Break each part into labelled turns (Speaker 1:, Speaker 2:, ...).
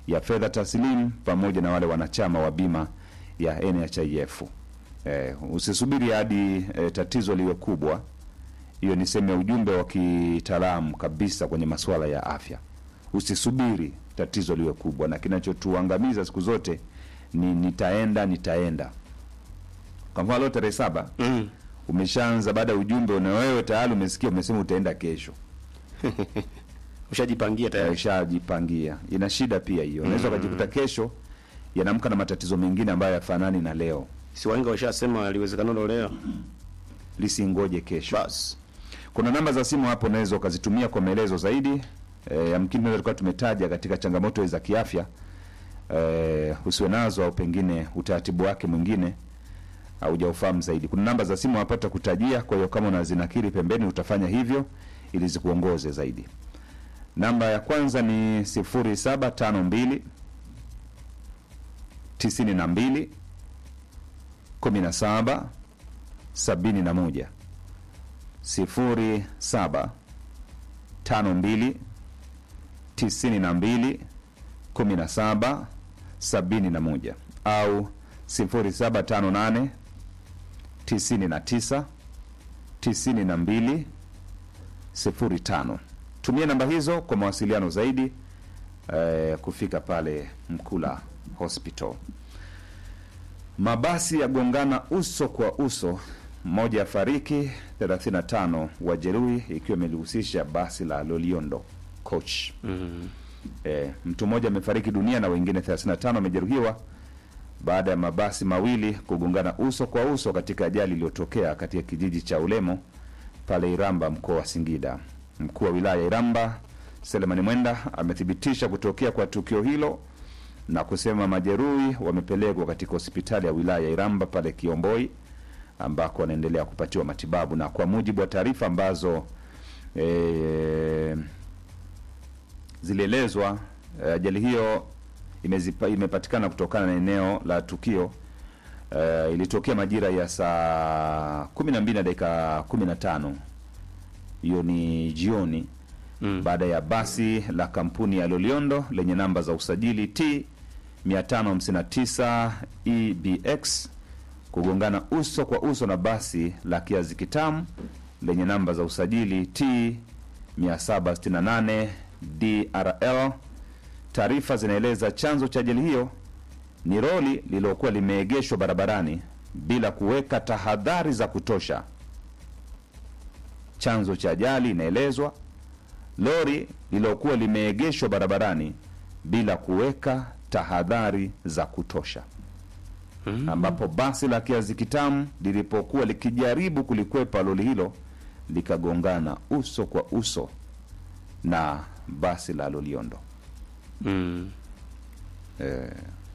Speaker 1: ya fedha taslimu pamoja na wale wanachama wa bima ya NHIF. Eh, usisubiri hadi eh, tatizo liwe kubwa. Hiyo ni sehemu ya ujumbe wa kitaalamu kabisa kwenye masuala ya afya. Usisubiri tatizo liwe kubwa, na kinachotuangamiza siku zote ni nitaenda nitaenda. Kwa mfano leo tarehe saba
Speaker 2: Mm.
Speaker 1: umeshaanza baada ya ujumbe na wewe tayari umesikia, umesema utaenda kesho,
Speaker 2: Ushajipangia tayari.
Speaker 1: ushajipangia. Ina shida pia hiyo, unaweza ukajikuta kesho yanaamka na matatizo mengine ambayo yafanani na leo.
Speaker 2: Si wahenga washasema liwezekanalo leo.
Speaker 1: Lisingoje kesho.
Speaker 2: Bas.
Speaker 1: Kuna namba za simu hapo unaweza ukazitumia kwa maelezo zaidi. E, yamkini tunaweza tukawa tumetaja katika changamoto za kiafya e, usiwe nazo au pengine utaratibu wake mwingine haujaufahamu zaidi. Kuna namba za simu hapa tutakutajia, kwa hiyo kama unazinakiri pembeni utafanya hivyo ili zikuongoze zaidi. Namba ya kwanza ni 0752 92 17 71 sifuri saba tano mbili tisini na mbili kumi na saba sabini na moja au sifuri saba tano nane tisini na tisa tisini na mbili sifuri tano. Tumia namba hizo kwa mawasiliano zaidi eh, kufika pale Mkula Hospital. Mabasi yagongana uso kwa uso, mmoja afariki, 35 wajeruhi, ikiwa imelihusisha basi la Loliondo coach.
Speaker 2: Mm.
Speaker 1: E, mtu mmoja amefariki dunia na wengine 35 wamejeruhiwa baada ya mabasi mawili kugongana uso kwa uso katika ajali iliyotokea katika kijiji cha Ulemo pale Iramba, mkoa wa Singida. Mkuu wa wilaya ya Iramba Selemani Mwenda amethibitisha kutokea kwa tukio hilo na kusema majeruhi wamepelekwa katika hospitali ya wilaya ya Iramba pale Kiomboi ambako wanaendelea kupatiwa matibabu, na kwa mujibu wa taarifa ambazo e, zilielezwa eh, ajali hiyo imezipa, imepatikana kutokana na eneo la tukio eh, ilitokea majira ya saa kumi na mbili na dakika kumi na tano hiyo ni jioni
Speaker 2: Mm.
Speaker 1: baada ya basi la kampuni ya Loliondo lenye namba za usajili T 559 EBX kugongana uso kwa uso na basi la kiazi kitamu lenye namba za usajili T 768 DRL. Taarifa zinaeleza chanzo cha ajali hiyo ni roli lililokuwa limeegeshwa barabarani bila kuweka tahadhari za kutosha. Chanzo cha ajali inaelezwa lori lililokuwa limeegeshwa barabarani bila kuweka tahadhari za kutosha, ambapo basi la kiazi kitamu lilipokuwa likijaribu kulikwepa lori hilo likagongana uso kwa uso na basi la Loliondo.
Speaker 2: Mm.
Speaker 1: Eh,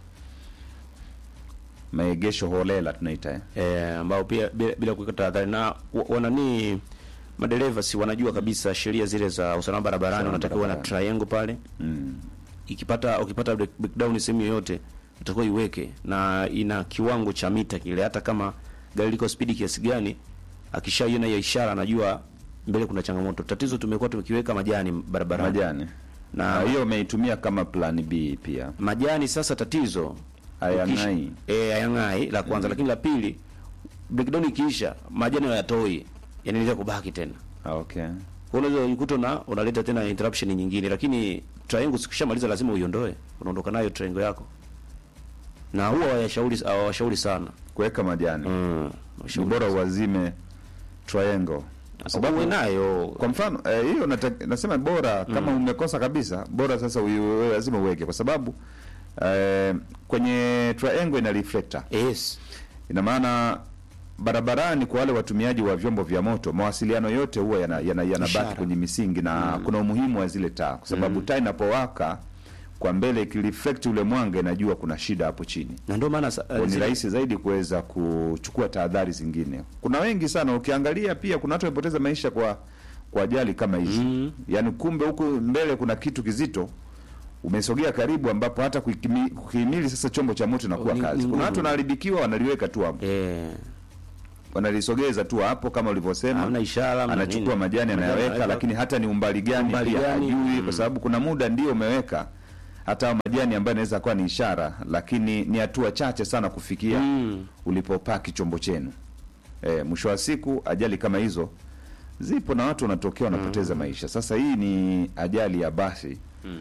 Speaker 1: maegesho holela tunaita eh?
Speaker 2: Eh, ambao pia bila, bila kuweka tahadhari na wa- wanani madereva si wanajua kabisa sheria zile za usalama barabarani,
Speaker 1: Usalama
Speaker 2: wanatakiwa na
Speaker 1: barabarani.
Speaker 2: triangle pale
Speaker 1: mm.
Speaker 2: ikipata ukipata break- breakdown sehemu yoyote utakuwa iweke na ina kiwango cha mita kile, hata kama gari liko spidi kiasi gani, akishaiona hiyo ishara anajua mbele kuna changamoto. Tatizo tumekuwa tumekiweka majani barabarani
Speaker 1: Majani
Speaker 2: na
Speaker 1: na hiyo umeitumia kama plan B pia
Speaker 2: majani. Sasa tatizo
Speaker 1: Hayang'ai.
Speaker 2: eh, hayang'ai la kwanza, lakini la pili breakdown ikiisha majani hayatoi, yanaendelea kubaki tena
Speaker 1: Ah, okay.
Speaker 2: Kwa hiyo unaweza ukuta na unaleta tena interruption nyingine, lakini triangle sikishamaliza lazima uiondoe, unaondoka nayo triangle yako, na huwa hawashauri hawashauri sana
Speaker 1: kuweka majani
Speaker 2: mm,
Speaker 1: ni
Speaker 2: washauri
Speaker 1: bora uwazime triangle
Speaker 2: kwa sababu uwe nayo
Speaker 1: kwa mfano eh, hiyo nata- nasema bora kama umekosa kabisa bora sasa uiwe- wewe lazima uweke kwa sababu eh, kwenye triangle ina reflector
Speaker 2: yes
Speaker 1: ina maana barabarani kwa wale watumiaji wa vyombo vya moto mawasiliano yote huwa yanabaki yana, yana
Speaker 2: Ishara.
Speaker 1: yanabaki kwenye misingi na kuna umuhimu wa zile taa kwa sababu taa inapowaka kwa mbele ikireflect ule mwanga inajua kuna shida hapo chini
Speaker 2: na ndio maana sa-
Speaker 1: Kwa ni
Speaker 2: zile-
Speaker 1: rahisi zaidi kuweza kuchukua tahadhari zingine. Kuna wengi sana, ukiangalia pia kuna watu wamepoteza maisha kwa kwa ajali kama hizi
Speaker 2: Mm.
Speaker 1: yaani, kumbe huku mbele kuna kitu kizito umesogea karibu, ambapo hata kuhimili, kuhimili sasa chombo cha moto inakuwa
Speaker 2: Ni- ni
Speaker 1: kazi. Kuna
Speaker 2: ngumu.
Speaker 1: watu wanaharibikiwa, wanaliweka tu hapo,
Speaker 2: eh,
Speaker 1: wanalisogeza tu hapo kama ulivyosema,
Speaker 2: hamna ishara hamna
Speaker 1: anachukua
Speaker 2: nini.
Speaker 1: majani anayaweka,
Speaker 2: anaweka.
Speaker 1: lakini hata ni umbali gani
Speaker 2: Umbali
Speaker 1: pia
Speaker 2: gani?
Speaker 1: hajui,
Speaker 2: Mm.
Speaker 1: kwa sababu kuna muda ndio umeweka hata majani ambayo inaweza kuwa ni ishara, lakini ni hatua chache sana kufikia
Speaker 2: Mm.
Speaker 1: ulipopaki chombo chenu. E, mwisho wa siku ajali kama hizo zipo na watu wanatokea wanapoteza maisha. Sasa hii ni ajali ya basi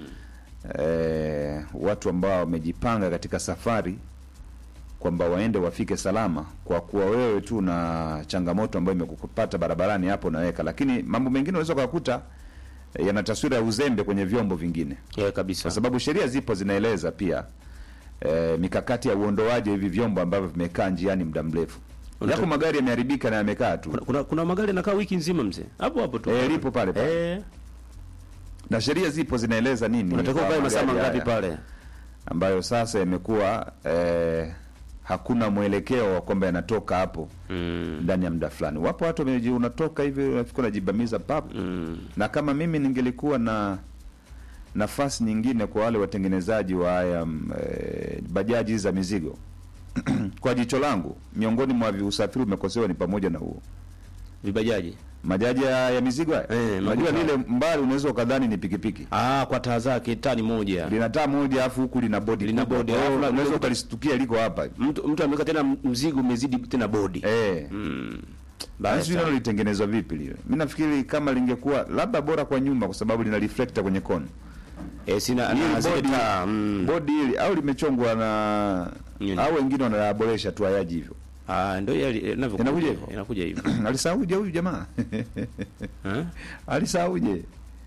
Speaker 1: e, watu ambao wamejipanga katika safari kwamba waende wafike salama, kwa kuwa wewe tu na changamoto ambayo imekupata barabarani hapo naweka, lakini mambo mengine unaweza ukakuta eh, yana taswira ya uzembe kwenye vyombo vingine,
Speaker 2: Yeah, kabisa.
Speaker 1: kwa sababu sheria zipo zinaeleza pia e, mikakati ya uondoaji wa hivi vyombo ambavyo vimekaa njiani muda mrefu.
Speaker 2: Unataka-
Speaker 1: Yako magari yameharibika na yamekaa tu
Speaker 2: Kuna, kuna, kuna magari yanakaa wiki nzima mzee. Hapo hapo tu.
Speaker 1: e, lipo pale pale
Speaker 2: Eh,
Speaker 1: na sheria zipo zinaeleza nini
Speaker 2: unatakiwa
Speaker 1: kwa
Speaker 2: ukae masaa
Speaker 1: magari
Speaker 2: mangapi
Speaker 1: haya,
Speaker 2: pale?
Speaker 1: ambayo sasa yamekuwa eh, hakuna mwelekeo wa kwamba yanatoka hapo
Speaker 2: Mm.
Speaker 1: ndani ya muda fulani. Wapo watu wameji, unatoka hivi unafika unajibamiza pap
Speaker 2: Mm.
Speaker 1: na kama mimi ningelikuwa na nafasi nyingine kwa wale watengenezaji wa haya mm, eh, bajaji za mizigo kwa jicho langu, miongoni mwa usafiri umekosewa ni pamoja na huo
Speaker 2: Vibajaji.
Speaker 1: majaji ya, ya mizigo haya.
Speaker 2: Eh,
Speaker 1: Unajua
Speaker 2: maguta.
Speaker 1: lile mbali unaweza ukadhani ni pikipiki
Speaker 2: Ah, kwa taa zake tani moja.
Speaker 1: lina taa moja afu huku lina bodi
Speaker 2: Lina
Speaker 1: kubwa.
Speaker 2: bodi,
Speaker 1: Kwa hiyo
Speaker 2: alafu na-
Speaker 1: unaweza ukalistukia liko hapa
Speaker 2: Mtu mtu ameweka tena mzigo umezidi tena bodi.
Speaker 1: eh
Speaker 2: Mm.
Speaker 1: Basi
Speaker 2: Basi
Speaker 1: nalo litengenezwa vipi lile? Mimi nafikiri kama lingekuwa labda bora kwa nyuma, kwa sababu lina reflector kwenye kona
Speaker 2: eh, sina
Speaker 1: Hili
Speaker 2: na zile
Speaker 1: bodi-
Speaker 2: taa. Mm.
Speaker 1: bodi hili, au limechongwa na
Speaker 2: Nini?
Speaker 1: au wengine wanayaboresha tu hayaji hivyo.
Speaker 2: Ah, ndio yale inavyokuja.
Speaker 1: Inakuja
Speaker 2: hivyo.
Speaker 1: hivyo?
Speaker 2: Inakuja hivyo.
Speaker 1: Alisauje huyu jamaa?
Speaker 2: Eh?
Speaker 1: Alisauje?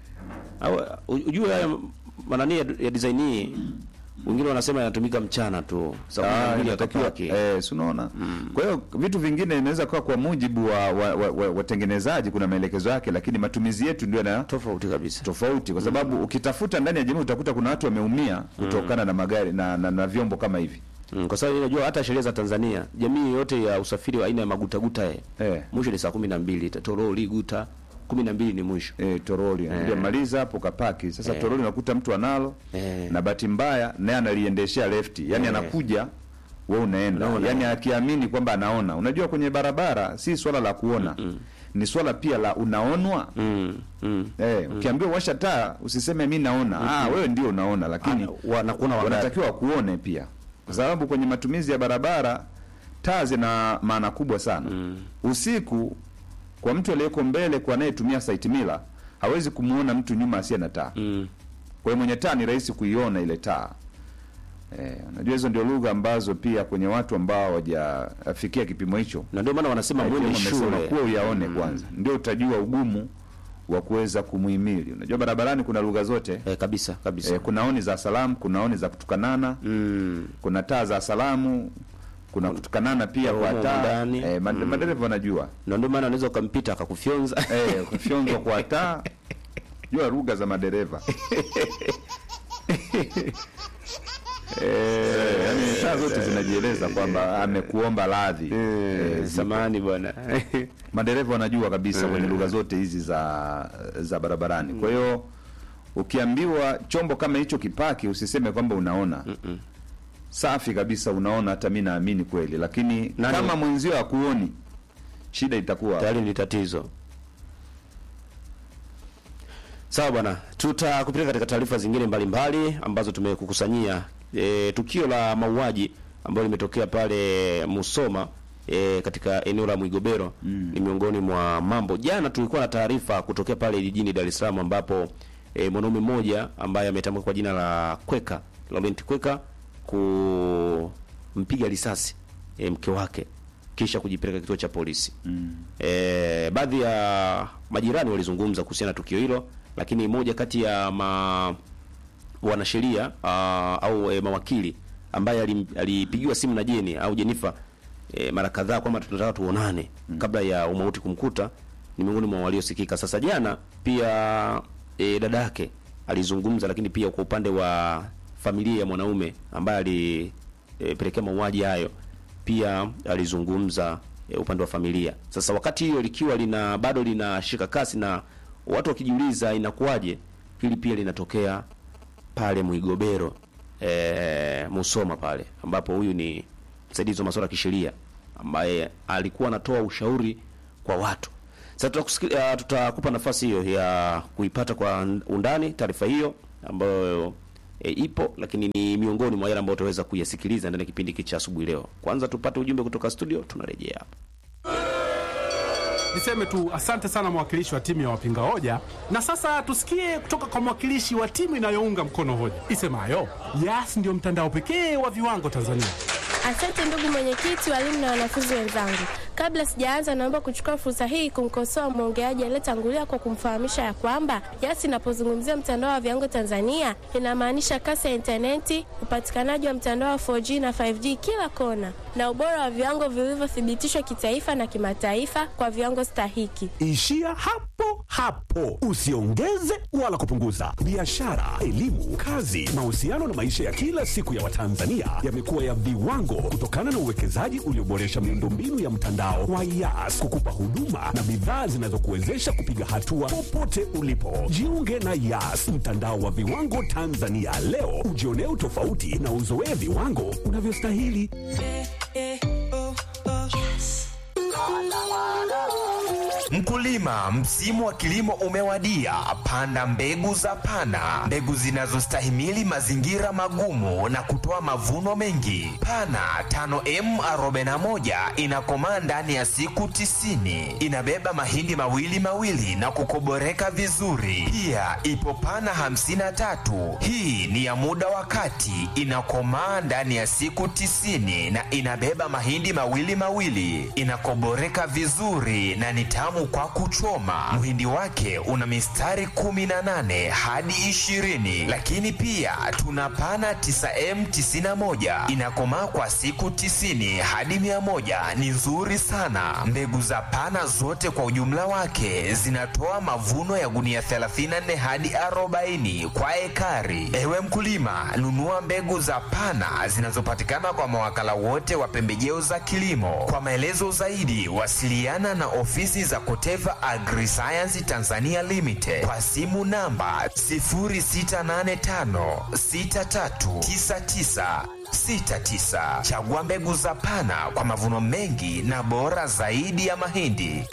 Speaker 2: Au ujue haya manani ya, ya design hii wengine wanasema yanatumika mchana tu. Sababu
Speaker 1: Ah,
Speaker 2: mwingine
Speaker 1: inatakiwa
Speaker 2: atapaki.
Speaker 1: eh, si unaona? Kwa hiyo vitu vingine inaweza kuwa kwa mujibu wa wa- wa- wa- watengenezaji, kuna maelekezo yake, lakini matumizi yetu ndio yana
Speaker 2: Tofauti kabisa.
Speaker 1: tofauti kwa sababu ukitafuta ndani ya jamii utakuta kuna watu wameumia kutokana na magari na, na, na vyombo kama hivi
Speaker 2: Mm, kwa sababu unajua hata sheria za Tanzania, jamii yote ya usafiri wa aina ya magutaguta eh,
Speaker 1: eh,
Speaker 2: mwisho ni saa kumi na mbili toroli guta kumi na mbili ni mwisho.
Speaker 1: eh, toroli ndio maliza hapo kapaki sasa
Speaker 2: Eh.
Speaker 1: toroli unakuta mtu analo
Speaker 2: Eh.
Speaker 1: na bahati mbaya naye analiendeshea lefti yani
Speaker 2: Eh.
Speaker 1: anakuja wewe unaenda
Speaker 2: Unaona.
Speaker 1: yani akiamini kwamba anaona unajua kwenye barabara si swala la kuona ni swala pia la unaonwa
Speaker 2: Mm, mm.
Speaker 1: eh, ukiambiwa washa taa usiseme mi naona ah, wewe ndio unaona lakini
Speaker 2: Ana- wanakuona wangapi?
Speaker 1: wanatakiwa kuone pia, kwa sababu kwenye matumizi ya barabara taa zina maana kubwa sana. Usiku kwa mtu aliyeko mbele, kwa anayetumia site mila, hawezi kumuona mtu nyuma asiye na taa.
Speaker 2: Mm.
Speaker 1: Kwa hiyo mwenye taa ni rahisi kuiona ile taa. Eh, unajua hizo ndio lugha ambazo pia kwenye watu ambao hawajafikia kipimo hicho
Speaker 2: Na ndio maana wanasema mwende
Speaker 1: wamesema
Speaker 2: shule.
Speaker 1: kuwa uyaone kwanza, ndio utajua ugumu wa kuweza kumuhimili. Unajua barabarani kuna lugha zote
Speaker 2: Eh, kabisa kabisa.
Speaker 1: eh, kuna oni za salamu, kuna oni za kutukanana
Speaker 2: Mm.
Speaker 1: kuna taa za salamu, kuna kutukanana pia kwa
Speaker 2: Humo
Speaker 1: taa
Speaker 2: ndani.
Speaker 1: eh, mad- madereva wanajua
Speaker 2: Na ndio maana unaweza ukampita akakufyonza.
Speaker 1: eh, kufyonzwa kwa taa, jua lugha za madereva eh, yani taa zote zinajieleza kwamba amekuomba radhi eh, zipo.
Speaker 2: Samahani bwana.
Speaker 1: madereva wanajua kabisa kwenye lugha zote hizi za za barabarani. Kwa hiyo ukiambiwa chombo kama hicho kipaki, usiseme kwamba unaona safi kabisa, unaona. Hata mi naamini kweli, lakini
Speaker 2: Nani-
Speaker 1: kama mwenzio hakuoni, shida itakuwa
Speaker 2: Tayari ni tatizo. Sawa bwana, tutakupeleka katika taarifa zingine mbalimbali ambazo tumekukusanyia. E, tukio la mauaji ambalo limetokea pale Musoma e, katika eneo la Mwigobero ni miongoni mwa mambo. Jana tulikuwa na taarifa kutokea pale jijini Dar es Salaam ambapo e, mwanaume mmoja ambaye ametambulika kwa jina la Kweka, Laurent Kweka kumpiga risasi e, mke wake kisha kujipeleka kituo cha polisi. E, baadhi ya majirani walizungumza kuhusiana na tukio hilo, lakini moja kati ya ma wanasheria ah, au e, mawakili ambaye alim- alipigiwa simu na Jeni au Jenifa e, mara kadhaa kwamba tunataka tuonane kabla ya umauti kumkuta, ni miongoni mwa waliosikika. Sasa jana pia e, dada yake alizungumza, lakini pia kwa upande wa familia ya mwanaume ambaye alipelekea mauaji hayo pia alizungumza e, upande wa familia. Sasa wakati hiyo likiwa lina bado linashika kasi na watu wakijiuliza inakuwaje, hili pia linatokea pale Mwigobero e, Musoma pale ambapo huyu ni msaidizi wa masuala ya kisheria ambaye alikuwa anatoa ushauri kwa watu. Sasa tutakusiki- ah, tutakupa nafasi hiyo ya kuipata kwa undani taarifa hiyo ambayo e, ipo lakini ni miongoni mwa yale ambayo utaweza kuyasikiliza ndani ya kipindi hiki cha asubuhi leo. Kwanza tupate ujumbe kutoka studio, tunarejea hapa.
Speaker 3: Niseme tu asante sana mwakilishi wa timu ya wapinga hoja, na sasa tusikie kutoka kwa mwakilishi wa timu inayounga mkono hoja isemayo Yas ndio mtandao pekee wa viwango Tanzania.
Speaker 4: Asante ndugu mwenyekiti, walimu na wanafunzi wenzangu. Kabla sijaanza, naomba kuchukua fursa hii kumkosoa mwongeaji aliyetangulia kwa kumfahamisha ya kwamba Yas inapozungumzia mtandao wa viwango Tanzania inamaanisha kasi ya intaneti, upatikanaji wa mtandao wa 4G na 5G kila kona, na ubora wa viwango vilivyothibitishwa kitaifa na kimataifa kwa viwango stahiki.
Speaker 5: Ishia hapo hapo, usiongeze wala kupunguza. Biashara, elimu, kazi, mahusiano na maisha ya kila siku ya Watanzania yamekuwa ya viwango kutokana na uwekezaji ulioboresha miundombinu ya mtandao wa Yas kukupa huduma na bidhaa zinazokuwezesha kupiga hatua popote ulipo. Jiunge na Yas, mtandao wa viwango Tanzania leo, ujionee utofauti na uzoee viwango unavyostahili.
Speaker 6: Mkulima, msimu wa kilimo umewadia. Panda mbegu za Pana, mbegu zinazostahimili mazingira magumu na kutoa mavuno mengi. Pana 5M41 inakomaa ndani ya siku tisini. Inabeba mahindi mawili mawili na kukoboreka vizuri. Pia ipo Pana 53, hii ni ya muda wa kati, inakomaa ndani ya siku tisini na inabeba mahindi mawili mawili, inakoboreka vizuri na ni tamu kwa kuchoma. Mhindi wake una mistari 18 hadi 20, lakini pia tuna pana 9M91 inakomaa kwa siku 90 hadi 100, ni nzuri sana. Mbegu za pana zote kwa ujumla wake zinatoa mavuno ya gunia 34 hadi 40 kwa ekari. Ewe mkulima, nunua mbegu za pana zinazopatikana kwa mawakala wote wa pembejeo za kilimo. Kwa maelezo zaidi, wasiliana na ofisi za Koteva Agriscience Tanzania Limited kwa simu namba 0685639969. Chagua mbegu za Pana kwa mavuno mengi na bora zaidi ya mahindi.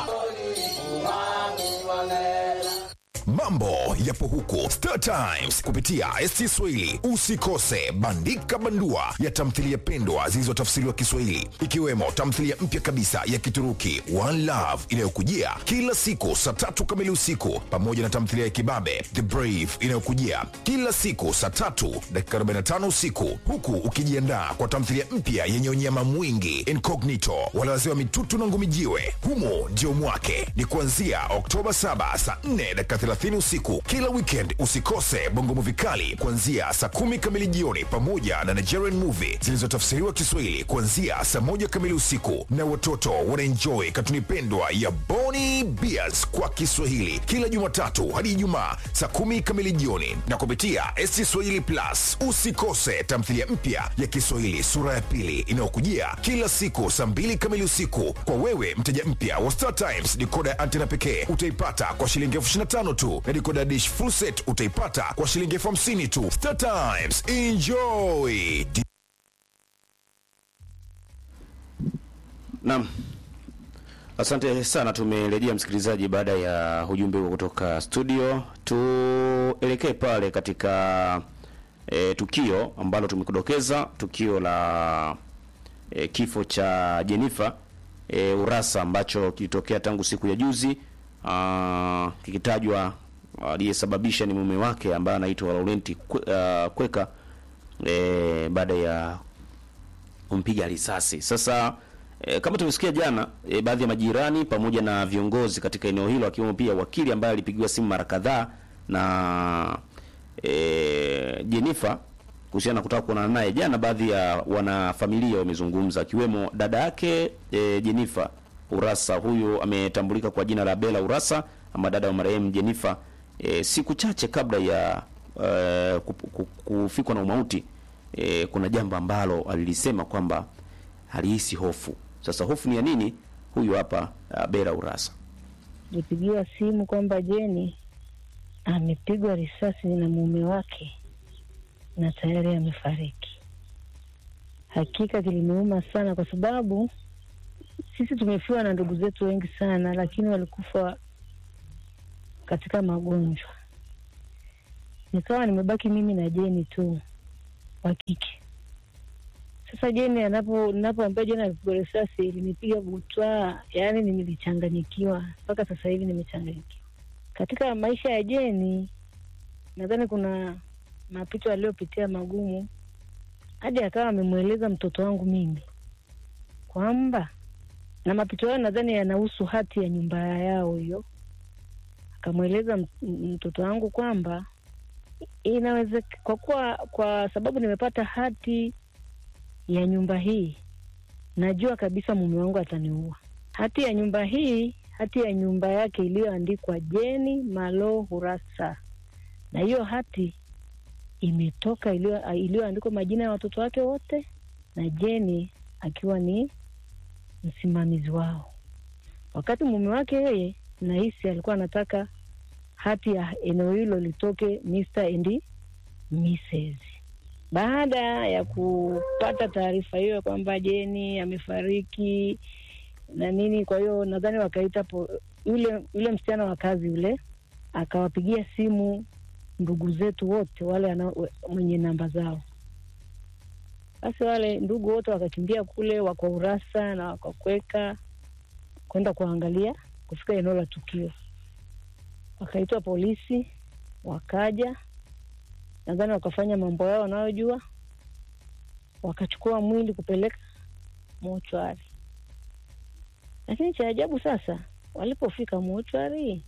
Speaker 7: Mambo yapo huko Star Times kupitia ST Swahili. Usikose bandika bandua ya tamthilia pendwa zilizotafsiriwa Kiswahili, ikiwemo tamthilia mpya kabisa ya Kituruki One Love inayokujia kila siku saa tatu kamili usiku, pamoja na tamthilia ya kibabe The Brave inayokujia kila siku saa tatu dakika 45 usiku, huku ukijiandaa kwa tamthilia mpya yenye unyama mwingi Incognito, wale wazee wa mitutu na ngumi jiwe. Humo ndio mwake ni kuanzia Oktoba 7 saa 4 dakika 30 usiku kila weekend. Usikose bongo movie kali kuanzia saa kumi kamili jioni, pamoja na Nigerian movie zilizotafsiriwa Kiswahili kuanzia saa moja kamili usiku, na watoto wanaenjoy katuni pendwa ya Boni Bears kwa Kiswahili kila Jumatatu hadi Ijumaa saa kumi kamili jioni, na kupitia ST Swahili Plus. Usikose tamthilia mpya ya Kiswahili sura ya pili inayokujia kila siku saa mbili kamili usiku. Kwa wewe mteja mpya wa Star Times, dikoda ya antena pekee utaipata kwa shilingi elfu ishirini na tano tu na dikoda dish full set utaipata kwa shilingi elfu hamsini tu. Star Times, enjoy.
Speaker 2: Naam, asante sana. Tumerejea msikilizaji, baada ya ujumbe huo kutoka studio. Tuelekee pale katika e, tukio ambalo tumekudokeza, tukio la e, kifo cha Jenifa e, Urasa ambacho kilitokea tangu siku ya juzi, ah, kikitajwa aliyesababisha ni mume wake ambaye anaitwa Laurenti Kwe- ah, Kweka e, baada ya kumpiga risasi. Sasa e, kama tumesikia jana e, baadhi ya majirani pamoja na viongozi katika eneo hilo akiwemo pia wakili ambaye alipigiwa simu mara kadhaa na e, Jenifa kuhusiana na kutaka kuonana naye jana. Baadhi ya wanafamilia wamezungumza akiwemo dada yake e, Jenifa Urasa. Huyu ametambulika kwa jina la Bella Urasa ama dada wa marehemu Jenifa. E, siku chache kabla ya e, kup- ku- kufikwa na umauti e, kuna jambo ambalo alilisema kwamba alihisi hofu. Sasa hofu ni ya nini? Huyu hapa uh, Bella Urasa.
Speaker 8: Nilipigiwa simu kwamba Jeni amepigwa risasi na mume wake na tayari amefariki. Hakika kiliniuma sana, kwa sababu sisi tumefiwa na ndugu zetu wengi sana, lakini walikufa katika magonjwa. nikawa nimebaki mimi na Jeni tu wa kike. Sasa Jeni anapo ninapoambia Jeni alipigwa risasi ilinipiga butwa, yaani nilichanganyikiwa mpaka sasa hivi nimechanganyikiwa. Katika maisha ya Jeni nadhani kuna mapito aliyopitia magumu hadi akawa amemweleza mtoto wangu mimi kwamba, na mapito hayo nadhani yanahusu hati ya nyumba yao hiyo. Akamweleza m- m- mtoto wangu kwamba inawezeka kwa kuwa kwa sababu nimepata hati ya nyumba hii, najua kabisa mume wangu ataniua. Hati ya nyumba hii, hati ya nyumba yake iliyoandikwa Jeni Malo Hurasa, na hiyo hati imetoka iliyo- iliyoandikwa majina ya watoto wake wote na Jeni akiwa ni msimamizi wao. Wakati mume wake yeye nahisi alikuwa anataka hati ya eneo hilo litoke Mr. and Mrs. Baada ya kupata taarifa hiyo ya kwamba Jeni amefariki na nini, kwa hiyo nadhani wakaita po, yule yule msichana wa kazi yule akawapigia simu ndugu zetu wote wale ana, mwenye namba zao. Basi wale ndugu wote wakakimbia kule, wako Urasa na wakakweka kwenda kuangalia, kufika eneo la tukio, wakaitwa polisi, wakaja, nadhani wakafanya mambo yao wanayojua, wakachukua mwili kupeleka mochwari. Lakini cha ajabu sasa, walipofika mochwari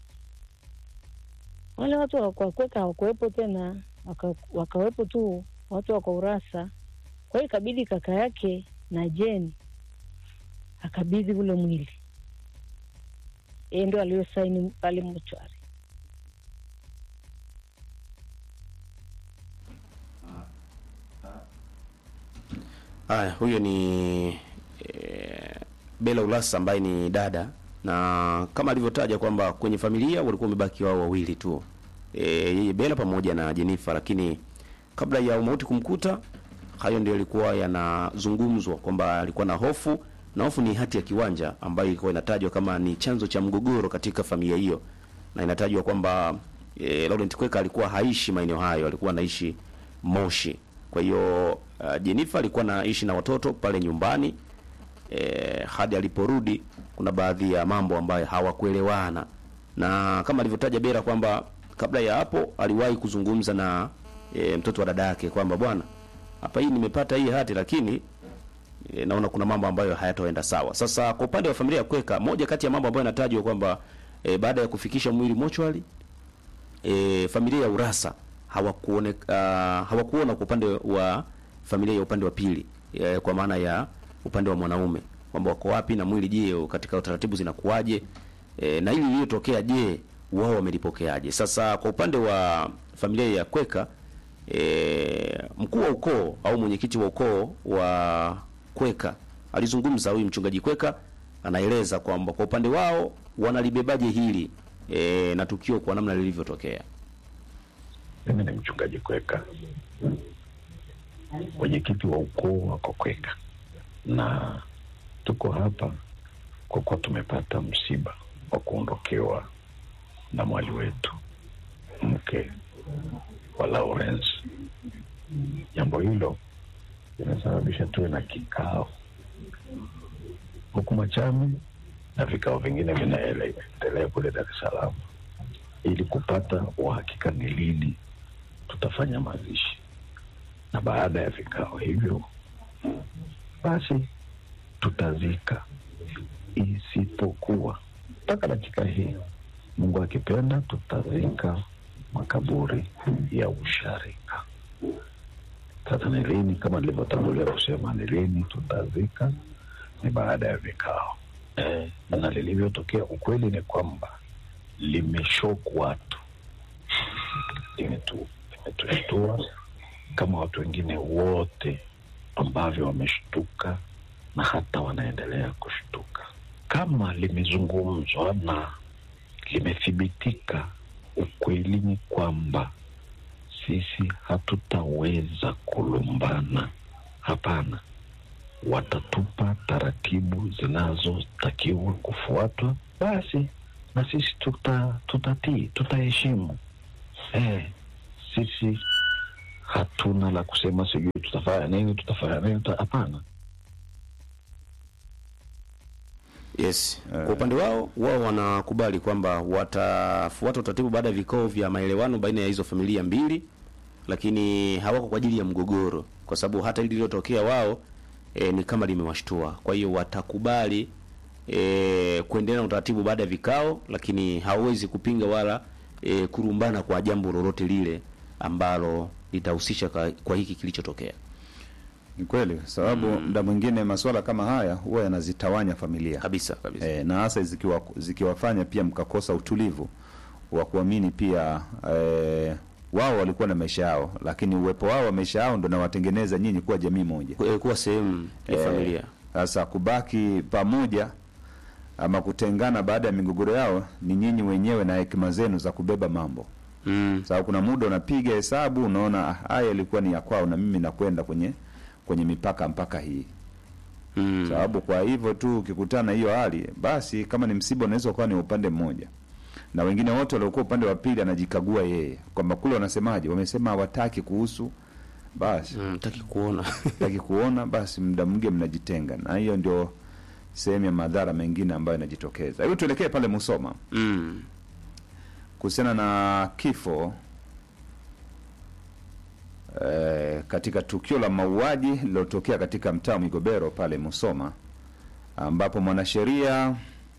Speaker 8: wale watu wakweka hawakuwepo tena, waka, wakawepo tu watu wako Urasa. Kwa hiyo ikabidi kaka yake na Jeni akabidhi ule mwili, yeye ndio aliyosaini pale mochwari.
Speaker 2: Haya, huyo ni e, Bella Ulasa ambaye ni dada, na kama alivyotaja kwamba kwenye familia walikuwa wamebaki wao wawili tu, e, yeye Bella pamoja na Jennifer, lakini kabla ya umauti kumkuta, hayo ndio yalikuwa yanazungumzwa kwamba alikuwa na hofu, na hofu ni hati ya kiwanja ambayo ilikuwa inatajwa kama ni chanzo cha mgogoro katika familia hiyo, na inatajwa kwamba e, Laurent Kweka alikuwa haishi maeneo hayo, alikuwa anaishi Moshi. Kwa hiyo uh, Jennifer alikuwa anaishi na watoto pale nyumbani e, hadi aliporudi kuna baadhi ya mambo ambayo hawakuelewana, na kama alivyotaja Bera kwamba kabla ya hapo aliwahi kuzungumza na e, mtoto wa dada yake kwamba bwana, hapa hii nimepata hii hati lakini e, naona kuna mambo ambayo hayataenda sawa. Sasa kwa upande wa familia ya Kweka, moja kati ya mambo ambayo yanatajwa kwamba e, baada ya kufikisha mwili mochwari e, familia ya Urasa hawakuone uh, hawakuona kwa upande wa familia ya upande wa pili e, kwa maana ya upande wa mwanaume kwamba wako wapi na mwili, je, katika utaratibu zinakuwaje? E, na hili lililotokea, je, wao wamelipokeaje? Sasa kwa upande wa familia ya Kweka e, mkuu wa ukoo au mwenyekiti wa ukoo wa Kweka alizungumza, huyu mchungaji Kweka anaeleza kwamba kwa upande wao wanalibebaje hili e, na tukio kwa namna lilivyotokea.
Speaker 9: Mimi ni mchungaji Kweka, mwenyekiti wa ukoo wa Kokweka, na tuko hapa kwa kuwa tumepata msiba wa kuondokewa na mwali wetu, mke wa Lawrence. Jambo hilo limesababisha tuwe na kikao huku Machame na vikao vingine vinaendelea kule Dar es Salaam ili kupata uhakika ni lini tutafanya mazishi, na baada ya vikao hivyo basi tutazika, isipokuwa mpaka dakika hii, Mungu akipenda, tutazika makaburi ya usharika. Sasa ni lini? Kama nilivyotangulia kusema, ni lini tutazika ni baada ya vikao eh, na lilivyotokea, ukweli ni kwamba limeshoku watu, limetu- limetushtua kama watu wengine wote ambavyo wameshtuka na hata wanaendelea kushtuka. Kama limezungumzwa na limethibitika, ukweli ni kwamba sisi hatutaweza kulumbana. Hapana, watatupa taratibu zinazotakiwa kufuatwa, basi na sisi tuta tutatii, tutaheshimu. Eh, sisi hatuna la kusema sijui tutafanya nini tutafanya nini tuta- hapana
Speaker 2: Yes. Kwa upande wao wao wanakubali kwamba watafuata utaratibu baada ya vikao vya maelewano baina ya hizo familia mbili, lakini hawako kwa ajili ya mgogoro, kwa sababu hata hili lililotokea wao e, ni kama limewashtua. Kwa hiyo watakubali e, kuendelea na utaratibu baada ya vikao, lakini hawezi kupinga wala e, kurumbana kwa jambo lolote lile ambalo litahusisha kwa, kwa hiki kilichotokea.
Speaker 1: Ni kweli, sababu muda mwingine masuala kama haya huwa yanazitawanya familia
Speaker 2: Kabisa kabisa.
Speaker 1: e, na hasa zikiwa, zikiwafanya pia mkakosa utulivu wa kuamini pia e, wao walikuwa na maisha yao, lakini uwepo wao wa maisha yao ndo nawatengeneza nyinyi kuwa jamii moja.
Speaker 2: Ku- kuwa sehemu ya
Speaker 1: Eh,
Speaker 2: familia.
Speaker 1: Sasa kubaki pamoja ama kutengana baada ya migogoro yao ni nyinyi wenyewe na hekima zenu za kubeba mambo.
Speaker 2: Mm.
Speaker 1: Sababu kuna muda unapiga hesabu unaona ah, haya ilikuwa ni ya kwao na mimi nakwenda kwenye kwenye mipaka mpaka hii.
Speaker 2: Mm.
Speaker 1: Sababu kwa hivyo tu ukikutana hiyo hali, basi kama ni msiba unaweza ukawa ni upande mmoja, na wengine wote waliokuwa upande wa pili anajikagua yeye kwamba kule wanasemaje, wamesema hawataki kuhusu, basi
Speaker 2: Mm, taki kuona.
Speaker 1: taki kuona, basi muda mwingi mnajitenga, na hiyo ndio sehemu ya madhara mengine ambayo yanajitokeza. Hebu tuelekee pale Musoma
Speaker 2: mm.
Speaker 1: kuhusiana na kifo eh, katika tukio la mauaji lililotokea katika mtaa wa Migobero pale Musoma, ambapo mwanasheria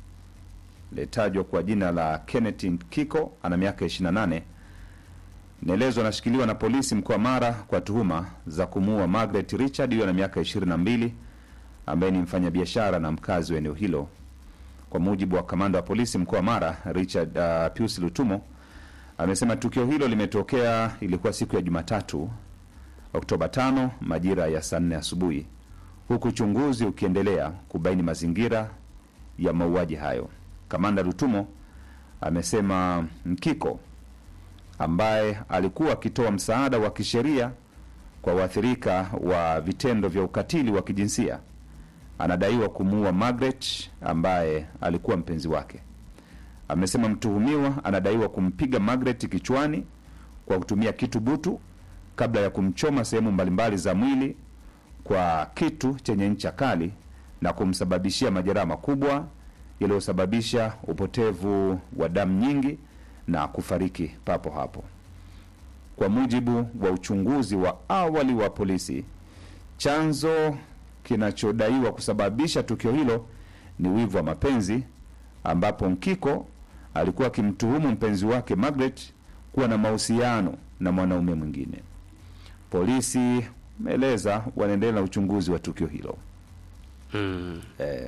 Speaker 1: litajwa kwa jina la Kenneth Kiko ana miaka 28 Nelezo anashikiliwa na polisi mkoa Mara kwa tuhuma za kumuua Margaret Richard, huyo ana miaka 22 ambaye ni mfanyabiashara na mkazi wa eneo hilo. Kwa mujibu wa kamanda wa polisi mkoa wa Mara Richard uh, Pius Lutumo amesema tukio hilo limetokea, ilikuwa siku ya Jumatatu Oktoba 5 majira ya saa nne asubuhi, huku uchunguzi ukiendelea kubaini mazingira ya mauaji hayo. Kamanda Lutumo amesema Mkiko ambaye alikuwa akitoa msaada wa kisheria kwa waathirika wa vitendo vya ukatili wa kijinsia anadaiwa kumuua Margaret ambaye alikuwa mpenzi wake. Amesema mtuhumiwa anadaiwa kumpiga Margaret kichwani kwa kutumia kitu butu kabla ya kumchoma sehemu mbalimbali za mwili kwa kitu chenye ncha kali na kumsababishia majeraha makubwa yaliyosababisha upotevu wa damu nyingi na kufariki papo hapo. Kwa mujibu wa uchunguzi wa awali wa polisi, chanzo kinachodaiwa kusababisha tukio hilo ni wivu wa mapenzi, ambapo Nkiko alikuwa akimtuhumu mpenzi wake Margaret kuwa na mahusiano na mwanaume mwingine. Polisi wameeleza wanaendelea na uchunguzi wa tukio hilo.
Speaker 2: Mm.
Speaker 1: Eh,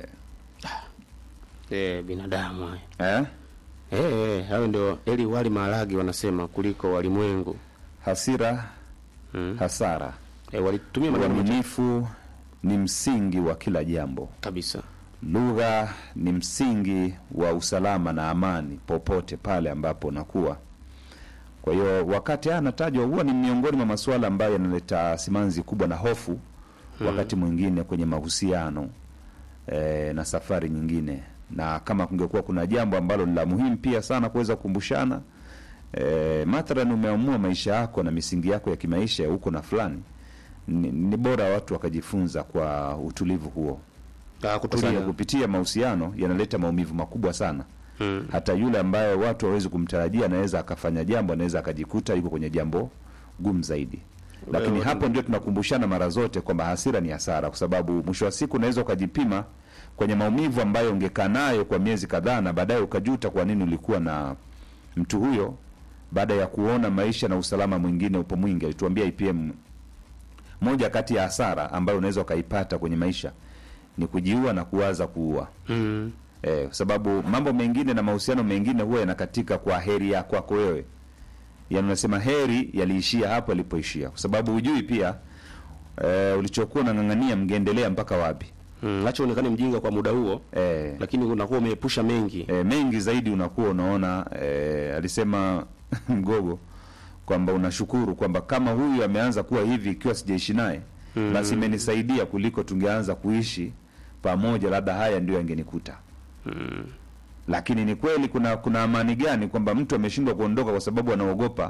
Speaker 2: Eh, binadamu haya.
Speaker 1: eh?
Speaker 2: Eh, eh, hayo ndio eli wali maharage wanasema kuliko walimwengu.
Speaker 1: Hasira,
Speaker 2: Mm.
Speaker 1: hasara,
Speaker 2: Eh, walitumia maneno machache
Speaker 1: uaminifu ni msingi wa kila jambo.
Speaker 2: kabisa.
Speaker 1: Lugha ni msingi wa usalama na amani popote pale ambapo unakuwa. Kwa hiyo wakati haya anatajwa, huwa ni miongoni mwa masuala ambayo yanaleta simanzi kubwa na hofu wakati mwingine kwenye mahusiano e, na safari nyingine, na kama kungekuwa kuna jambo ambalo ni la muhimu pia sana kuweza kukumbushana e, mathalan umeamua maisha yako na misingi yako ya kimaisha ya huko na fulani, ni, ni bora watu wakajifunza kwa utulivu huo
Speaker 2: Ah,
Speaker 1: kwa sababu
Speaker 2: kutulia.
Speaker 1: kupitia mahusiano yanaleta maumivu makubwa sana
Speaker 2: Mm.
Speaker 1: hata yule ambaye watu hawezi kumtarajia anaweza akafanya jambo anaweza akajikuta yuko kwenye jambo gumu zaidi lakini
Speaker 2: Wewe-
Speaker 1: hapo ndio tunakumbushana mara zote kwamba hasira ni hasara kwa sababu mwisho wa siku unaweza ukajipima kwenye maumivu ambayo ungekaa nayo kwa miezi kadhaa na baadaye ukajuta kwa nini ulikuwa na mtu huyo baada ya kuona maisha na usalama mwingine upo mwingi alituambia IPM moja kati ya hasara ambayo unaweza ukaipata kwenye maisha ni kujiua na kuwaza kuua
Speaker 2: Mm.
Speaker 1: eh, kwa sababu mambo mengine na mahusiano mengine huwa yanakatika kwa heri ya kwako wewe yani unasema heri yaliishia hapo yalipoishia kwa sababu hujui pia eh, ulichokuwa unang'ang'ania mngeendelea mpaka wapi
Speaker 2: Mm. Acha uonekane mjinga kwa muda huo,
Speaker 1: eh,
Speaker 2: lakini unakuwa umeepusha mengi.
Speaker 1: e, mengi zaidi unakuwa unaona e, alisema mgogo kwamba unashukuru kwamba kama huyu ameanza kuwa hivi ikiwa sijaishi naye mm. basi imenisaidia kuliko tungeanza kuishi pamoja labda haya ndio yangenikuta
Speaker 2: Mm.
Speaker 1: lakini ni kweli kuna kuna amani gani kwamba mtu ameshindwa kuondoka kwa sababu anaogopa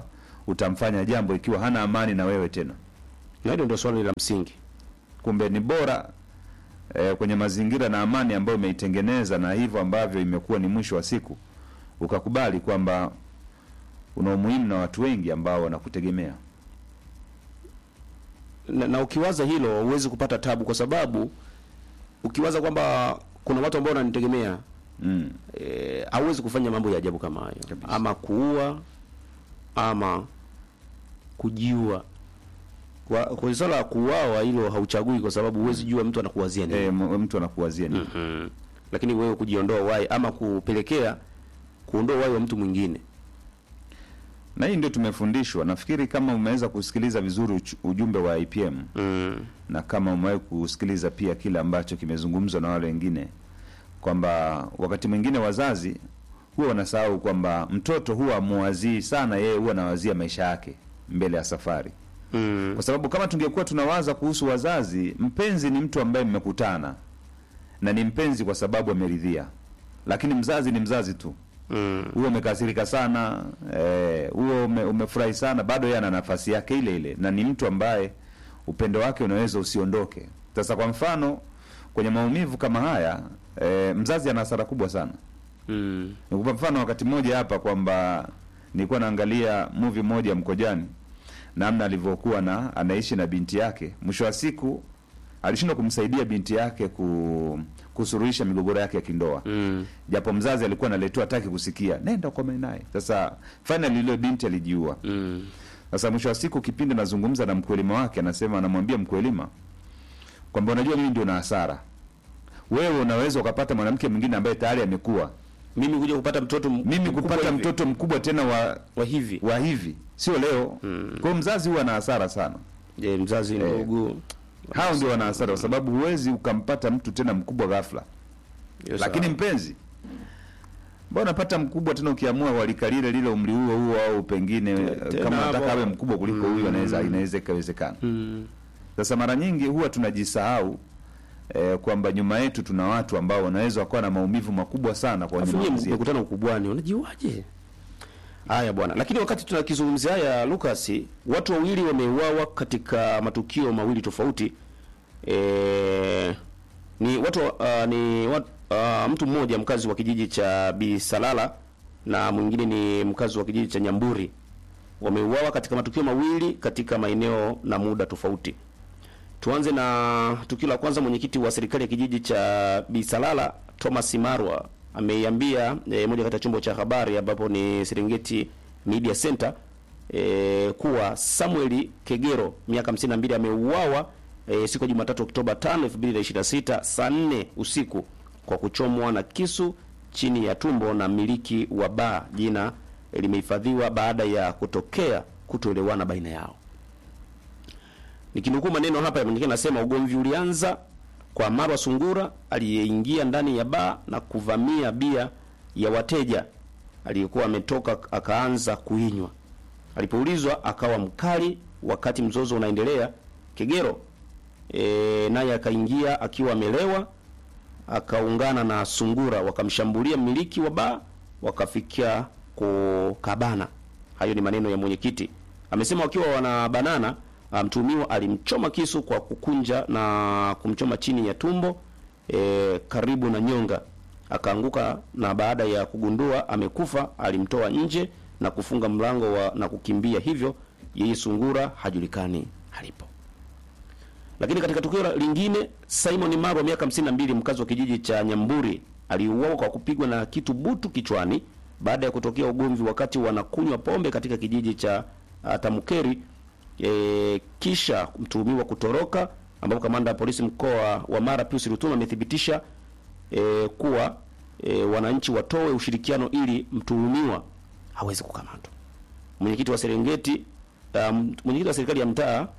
Speaker 1: utamfanya jambo ikiwa hana amani na wewe tena.
Speaker 2: Na hilo ndio swali la msingi.
Speaker 1: Kumbe ni bora eh, kwenye mazingira na amani ambayo umeitengeneza na hivyo ambavyo imekuwa ni mwisho wa siku, ukakubali kwamba una umuhimu na watu wengi ambao wanakutegemea.
Speaker 2: na, na ukiwaza hilo huwezi kupata tabu, kwa sababu ukiwaza kwamba kuna watu ambao wananitegemea
Speaker 1: Mm.
Speaker 2: e, hauwezi kufanya mambo ya ajabu kama hayo, ama kuua ama kujiua. Kwa, kwa swala la kuuawa hilo hauchagui, kwa sababu huwezi jua mtu anakuwazia nini.
Speaker 1: Eh, m- mtu anakuwazia nini?
Speaker 2: Mhm. Lakini wewe kujiondoa uhai ama kupelekea kuondoa uhai wa mtu mwingine
Speaker 1: na hii ndio tumefundishwa. Nafikiri kama umeweza kusikiliza vizuri uch- ujumbe wa IPM
Speaker 2: mm.
Speaker 1: na kama umewahi kusikiliza pia kile ambacho kimezungumzwa na wale wengine, kwamba wakati mwingine wazazi huwa wanasahau kwamba mtoto huwa amuwazii sana, yeye huwa anawazia maisha yake mbele ya safari
Speaker 2: Mm.
Speaker 1: kwa sababu kama tungekuwa tunawaza kuhusu wazazi, mpenzi ni mtu ambaye mmekutana na ni mpenzi kwa sababu ameridhia, lakini mzazi ni mzazi tu.
Speaker 2: Mm.
Speaker 1: Huo umekasirika sana eh, huo ume, umefurahi sana, bado yeye ana nafasi yake ile ile, na ni mtu ambaye upendo wake unaweza usiondoke. Sasa kwa mfano kwenye maumivu kama haya eh, mzazi ana hasara kubwa sana.
Speaker 2: Mm.
Speaker 1: Nikupa mfano wakati mmoja hapa kwamba nilikuwa naangalia movie moja Mkojani, namna alivyokuwa na anaishi na binti yake. Mwisho wa siku alishindwa kumsaidia binti yake ku, kusuruhisha migogoro yake ya kindoa
Speaker 2: Mm.
Speaker 1: japo mzazi alikuwa analetewa hataki kusikia, nenda ukome naye. Sasa finally ile binti alijiua.
Speaker 2: Mm.
Speaker 1: Sasa mwisho wa siku kipindi nazungumza na mkwelima wake, anasema anamwambia mkwelima kwamba unajua, mimi ndio na hasara, wewe unaweza ukapata mwanamke mwingine ambaye tayari amekuwa
Speaker 2: Mimi kuja kupata mtoto m-
Speaker 1: mimi
Speaker 2: mkubwa
Speaker 1: kupata
Speaker 2: hivi.
Speaker 1: mtoto mkubwa tena wa
Speaker 2: wa hivi
Speaker 1: wa hivi sio leo. Kwa hiyo mzazi huwa na hasara sana.
Speaker 2: je, mzazi
Speaker 1: Eh.
Speaker 2: ndugu
Speaker 1: Hao ndio wana hasara, kwa sababu huwezi ukampata mtu tena mkubwa ghafla.
Speaker 2: Yes,
Speaker 1: Lakini
Speaker 2: sawa.
Speaker 1: mpenzi, mbona unapata mkubwa tena ukiamua walika lile lile umri huo huo, au pengine
Speaker 2: tena
Speaker 1: kama
Speaker 2: hapo-
Speaker 1: nataka awe mkubwa kuliko huyu, anaweza inaweza ikawezekana. Sasa mara nyingi huwa tunajisahau eh, kwamba nyuma yetu tuna watu ambao wanaweza wakawa na maumivu makubwa sana kwa
Speaker 2: Alafu nyie
Speaker 1: maamuzi yetu.
Speaker 2: mkutana ukubwani, unajiwaje? Haya bwana, lakini wakati tunakizungumzia haya Lucas, watu wawili wameuawa katika matukio mawili tofauti. E, ni watu uh, ni wat, uh, mtu mmoja mkazi wa kijiji cha Bisalala na mwingine ni mkazi wa kijiji cha Nyamburi wameuawa katika matukio mawili katika maeneo na muda tofauti. Tuanze na tukio la kwanza. Mwenyekiti wa serikali ya kijiji cha Bisalala Thomas Marwa ameiambia e, moja kati ya chombo cha habari ambapo ni Serengeti Media Center e, kuwa Samuel Kegero miaka 52 ameuawa e, siku ya Jumatatu Oktoba 5, 2026 saa 4 usiku kwa kuchomwa na kisu chini ya tumbo na mmiliki wa baa. Jina limehifadhiwa baada ya kutokea kutoelewana baina yao. Nikinukuu maneno hapa mwingine anasema ugomvi ulianza kwa Marwa Sungura aliyeingia ndani ya baa na kuvamia bia ya wateja aliyekuwa ametoka akaanza kuinywa. Alipoulizwa akawa mkali wakati mzozo unaendelea. Kegero e, naye akaingia akiwa amelewa akaungana na Sungura wakamshambulia mmiliki wa baa wakafikia kukabana. Hayo ni maneno ya mwenyekiti. Amesema wakiwa wanabanana, ah, mtuhumiwa alimchoma kisu kwa kukunja na kumchoma chini ya tumbo e, karibu na nyonga, akaanguka na baada ya kugundua amekufa alimtoa nje na kufunga mlango wa, na kukimbia. Hivyo yeye Sungura hajulikani alipo. Lakini katika tukio la- lingine, Simon Marwa miaka 52 mkazi wa kijiji cha Nyamburi aliuawa kwa kupigwa na kitu butu kichwani baada ya kutokea ugomvi wakati wanakunywa pombe katika kijiji cha uh, Tamukeri e, kisha mtuhumiwa kutoroka, ambapo kamanda wa polisi mkoa wa Mara Pius Rutuma amethibitisha e, kuwa e, wananchi watoe ushirikiano ili mtuhumiwa hawezi kukamatwa. Mwenyekiti wa Serengeti um, mwenyekiti wa serikali ya mtaa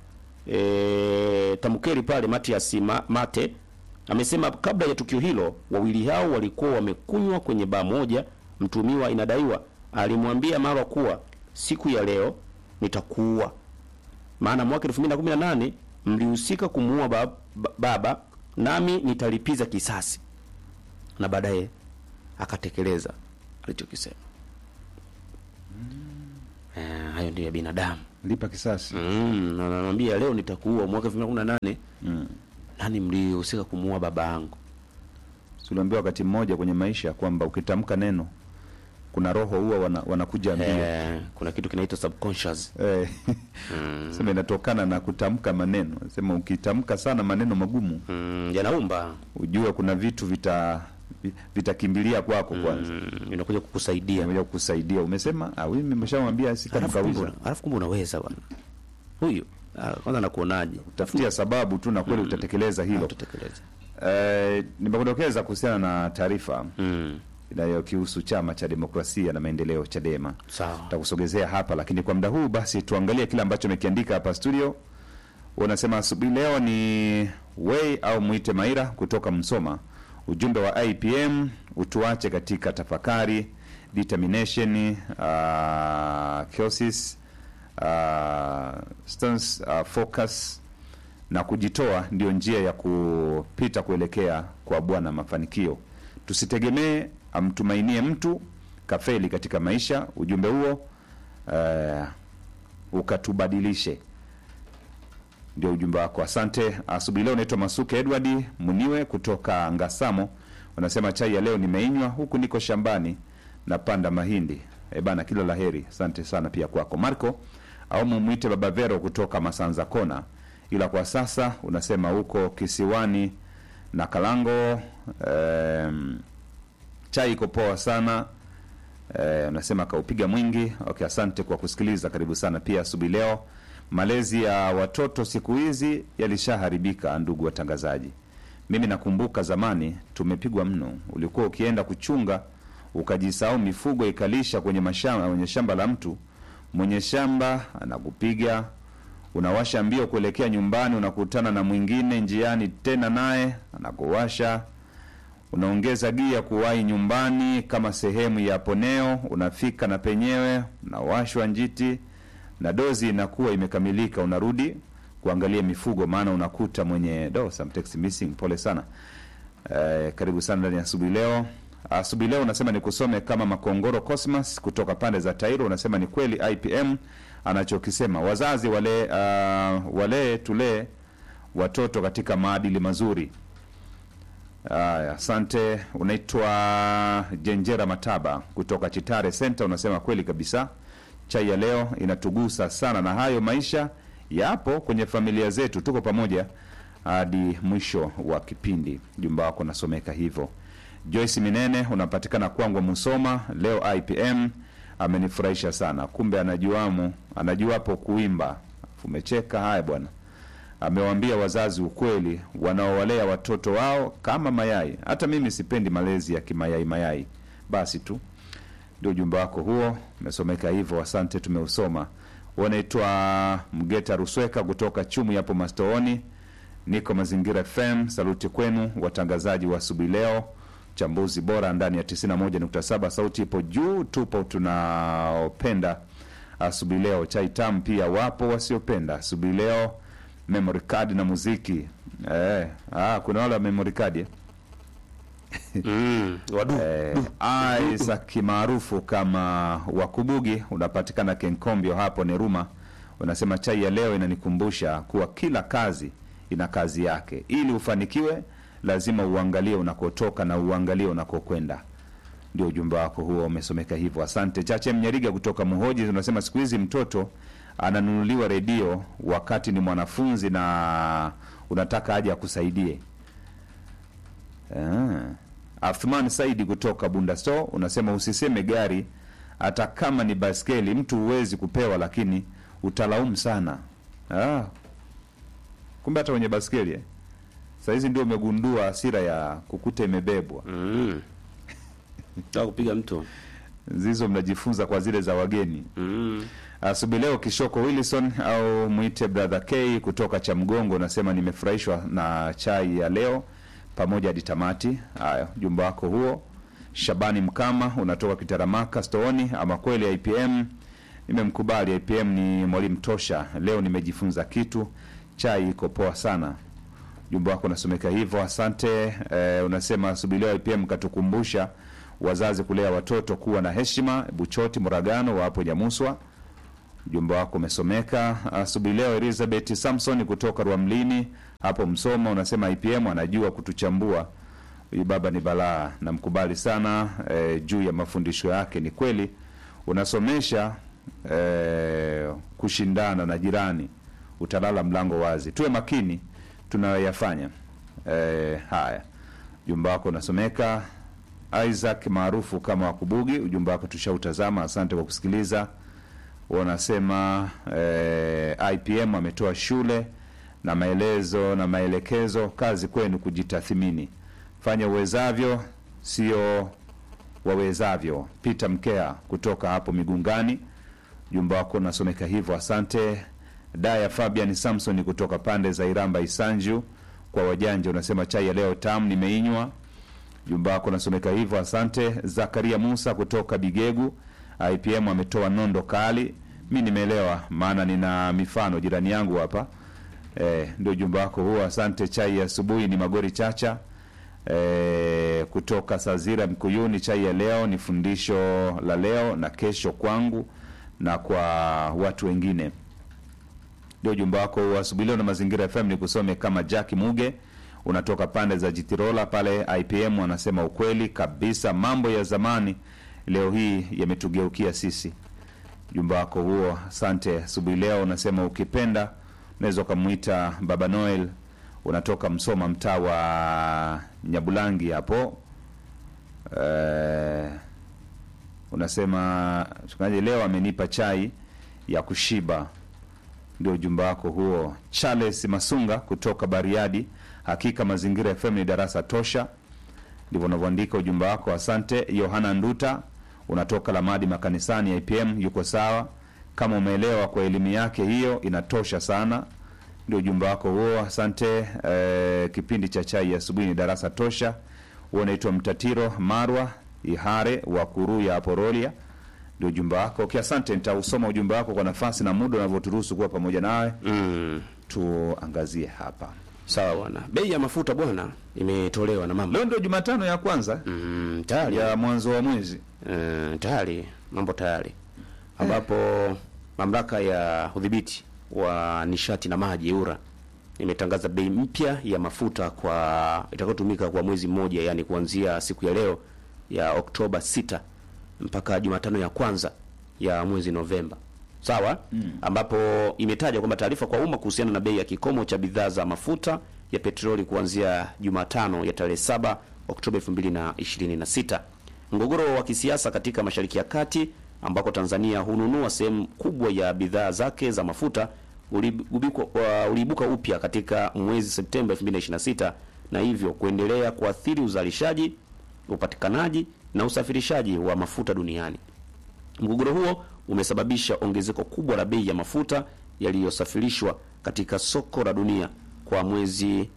Speaker 2: e, Tamukeri pale Matias Ma, Mate amesema kabla ya tukio hilo wawili hao walikuwa wamekunywa kwenye baa moja. Mtumiwa inadaiwa alimwambia Marwa kuwa siku ya leo nitakuua, maana mwaka 2018 mlihusika kumuua ba, ba, baba nami nitalipiza kisasi, na baadaye akatekeleza alichokisema. Eh, hayo ndio ya binadamu
Speaker 1: lipa kisasi
Speaker 2: mm, na anamwambia leo nitakuua mwaka 2018
Speaker 1: mm.
Speaker 2: nani mlihusika kumuua baba yangu
Speaker 1: tuliambiwa wakati mmoja kwenye maisha kwamba ukitamka neno kuna roho huwa wana, wanakuja mbio
Speaker 2: eh, kuna kitu kinaitwa subconscious
Speaker 1: eh, sema inatokana na kutamka maneno sema ukitamka sana maneno magumu
Speaker 2: mm, yanaumba
Speaker 1: ujue kuna vitu vita vi- vitakimbilia kwako kwanza
Speaker 2: mm, inakuja kukusaidia
Speaker 1: moja kukusaidia umesema ah, huyu nimeshamwambia
Speaker 2: alafu kumbe
Speaker 1: sitamkawiza
Speaker 2: una- alafu kumbe unaweza bwana huyu ah, kwanza nakuonaje
Speaker 1: tafutia sababu tu na kweli utatekeleza hilo
Speaker 2: utatekeleza
Speaker 1: eh, nimekudokeza kuhusiana na taarifa
Speaker 2: mm,
Speaker 1: inayokihusu chama cha demokrasia na maendeleo chadema
Speaker 2: sawa
Speaker 1: takusogezea hapa lakini kwa muda huu basi tuangalie kile ambacho amekiandika hapa studio unasema asubuhi leo ni wei au mwite maira kutoka msoma ujumbe wa ipm utuache katika tafakari determination uh, kiosis uh, stance, uh, focus na kujitoa ndio njia ya kupita kuelekea kwa bwana mafanikio tusitegemee amtumainie mtu kafeli katika maisha ujumbe huo uh, ukatubadilishe ndio ujumbe wako asante asubuhi leo naitwa masuke edward muniwe kutoka ngasamo unasema chai ya leo nimeinywa huku niko shambani napanda mahindi e bana kila la heri asante sana pia kwako marco au mumwite baba vero kutoka masanza kona ila kwa sasa unasema huko kisiwani na kalango um, chai iko poa sana eh, unasema kaupiga mwingi okay asante kwa kusikiliza karibu sana pia asubuhi leo malezi ya watoto siku hizi yalishaharibika ndugu watangazaji mimi nakumbuka zamani tumepigwa mno ulikuwa ukienda kuchunga ukajisahau mifugo ikalisha kwenye mashamba kwenye shamba la mtu mwenye shamba anakupiga unawasha mbio kuelekea nyumbani unakutana na mwingine njiani tena naye anakuwasha unaongeza gia kuwahi nyumbani kama sehemu ya poneo unafika na penyewe unawashwa njiti na dozi inakuwa imekamilika unarudi kuangalia mifugo maana unakuta mwenye do some text missing pole sana eh, karibu sana ndani ya asubuhi leo asubuhi leo unasema ni kusome kama makongoro cosmas kutoka pande za tairo unasema ni kweli ipm anachokisema wazazi wale uh, walee tulee watoto katika maadili mazuri Aya, asante. Unaitwa Jenjera Mataba kutoka Chitare Center, unasema kweli kabisa, chai ya leo inatugusa sana, na hayo maisha yapo kwenye familia zetu, tuko pamoja hadi mwisho wa kipindi. Jumba wako nasomeka hivyo. Joyce Minene unapatikana kwangu Musoma, leo IPM amenifurahisha sana, kumbe anajuamu anajuapo kuimba. Umecheka haya bwana amewaambia wazazi ukweli wanaowalea watoto wao kama mayai. Hata mimi sipendi malezi ya kimayai mayai. Basi tu ndio ujumbe wako huo, umesomeka hivyo. Asante, tumeusoma. Wanaitwa Mgeta Rusweka kutoka Chumu yapo Mastooni, niko Mazingira FM. Saluti kwenu watangazaji wa asubuhi leo, chambuzi bora ndani ya 91.7. Sauti ipo juu, tupo tunaopenda asubuhi leo. Chai tamu pia wapo wasiopenda asubuhi leo memory card na muziki eh, ah, kuna wale wa memory card eh?
Speaker 2: mm, wadu
Speaker 1: eh, Isaac maarufu kama Wakubugi unapatikana Kenkombio hapo Neruma, unasema chai ya leo inanikumbusha kuwa kila kazi ina kazi yake. Ili ufanikiwe, lazima uangalie unakotoka na uangalie unakokwenda. Ndio ujumbe wako huo, umesomeka hivyo. Asante. Chache Mnyariga kutoka Muhoji unasema siku hizi mtoto ananunuliwa redio wakati ni mwanafunzi na unataka aje akusaidie. Ah. Athman Saidi kutoka Bundasto unasema usiseme gari hata kama ni baskeli, mtu huwezi kupewa, lakini utalaumu sana. Ah. Kumbe hata kwenye baskeli eh? Sahizi ndio umegundua hasira ya kukuta imebebwa.
Speaker 2: mm. Taka kupiga mtu
Speaker 1: Zizo mnajifunza kwa zile za wageni.
Speaker 2: mm.
Speaker 1: Asubuhi leo Kishoko Wilson au mwite brother K kutoka cha Mgongo unasema nimefurahishwa na chai ya leo pamoja hadi tamati. Haya, jumba wako huo. Shabani Mkama unatoka Kitaramaka Stooni, ama kweli IPM nimemkubali. IPM ni mwalimu tosha. Leo nimejifunza kitu, chai iko poa sana. Jumba wako unasomeka hivyo, asante. Eh, unasema asubuhi leo IPM katukumbusha wazazi kulea watoto kuwa na heshima. Buchoti Muragano wa hapo Nyamuswa ujumbe wako umesomeka asubuhi leo. Elizabeth Samson kutoka Rwamlini hapo Msoma unasema IPM anajua kutuchambua. Huyu baba ni balaa, namkubali sana eh, juu ya mafundisho yake. Ni kweli unasomesha eh, kushindana na jirani, utalala mlango wazi. Tuwe makini tunayoyafanya. Eh, haya, ujumbe wako unasomeka. Isaac maarufu kama Wakubugi, ujumbe wako tushautazama. Asante kwa kusikiliza. Wanasema eh, IPM ametoa shule na maelezo na maelekezo. Kazi kwenu kujitathimini, fanya uwezavyo, sio wawezavyo. Peter Mkea kutoka hapo Migungani, ujumbe wako unasomeka hivyo. Asante. Daya Fabian Samson kutoka pande za Iramba Isanju, kwa wajanja unasema chai ya leo tamu, nimeinywa jumba wako unasomeka hivyo, asante. Zakaria Musa kutoka Bigegu, IPM ametoa nondo kali. Mi nimeelewa, maana nina mifano jirani yangu hapa eh, ndio jumba wako huo, asante. Chai ya asubuhi ni Magori Chacha eh, kutoka Sazira Mkuyuni. Chai ya leo ni fundisho la leo na kesho kwangu na kwa watu wengine ndio ujumbe wako wa asubuhi leo na Mazingira FM. Ni kusome kama Jack Muge, unatoka pande za Jitirola pale IPM. Anasema ukweli kabisa, mambo ya zamani leo hii yametugeukia sisi. Ujumbe wako huo, asante. Asubuhi leo unasema ukipenda unaweza ukamwita Baba Noel, unatoka Msoma, mtaa wa Nyabulangi hapo eh, unasema mchungaji leo amenipa chai ya kushiba ndio ujumbe wako huo. Charles Masunga kutoka Bariadi, hakika Mazingira FM ni darasa tosha, ndivyo unavyoandika ujumbe wako. Asante. Yohana Nduta unatoka Lamadi makanisani, IPM yuko sawa, kama umeelewa kwa elimu yake hiyo inatosha sana, ndio ujumbe wako huo. Asante. Eh, kipindi cha chai ya asubuhi ni darasa tosha. Huo unaitwa Mtatiro Marwa Ihare wa Kuruya hapo Rolia ndio ujumbe wako. Okay, asante. Nitausoma ujumbe wako kwa nafasi na muda unavyoturuhusu kuwa pamoja nawe.
Speaker 2: Mm.
Speaker 1: Tuangazie hapa.
Speaker 2: Sawa bwana, bei ya mafuta bwana imetolewa na mama
Speaker 1: Leo ndio Jumatano ya kwanza
Speaker 2: mm, tayari
Speaker 1: ya mwanzo wa mwezi.
Speaker 2: Eh, tayari mambo tayari, ambapo mamlaka ya udhibiti wa nishati na maji EWURA imetangaza bei mpya ya mafuta kwa itakayotumika kwa mwezi mmoja, yani kuanzia siku ya leo ya Oktoba 6 mpaka Jumatano ya kwanza ya mwezi Novemba. Sawa? Ambapo imetaja kwamba taarifa kwa umma kuhusiana na bei ya kikomo cha bidhaa za mafuta ya petroli kuanzia Jumatano ya tarehe 7 Oktoba 2026. Mgogoro wa kisiasa katika Mashariki ya Kati ambako Tanzania hununua sehemu kubwa ya bidhaa zake za mafuta uliibuka uh, uliibuka upya katika mwezi Septemba 2026 na hivyo kuendelea kuathiri uzalishaji, upatikanaji na usafirishaji wa mafuta duniani. Mgogoro huo umesababisha ongezeko kubwa la bei ya mafuta yaliyosafirishwa katika soko la dunia kwa mwezi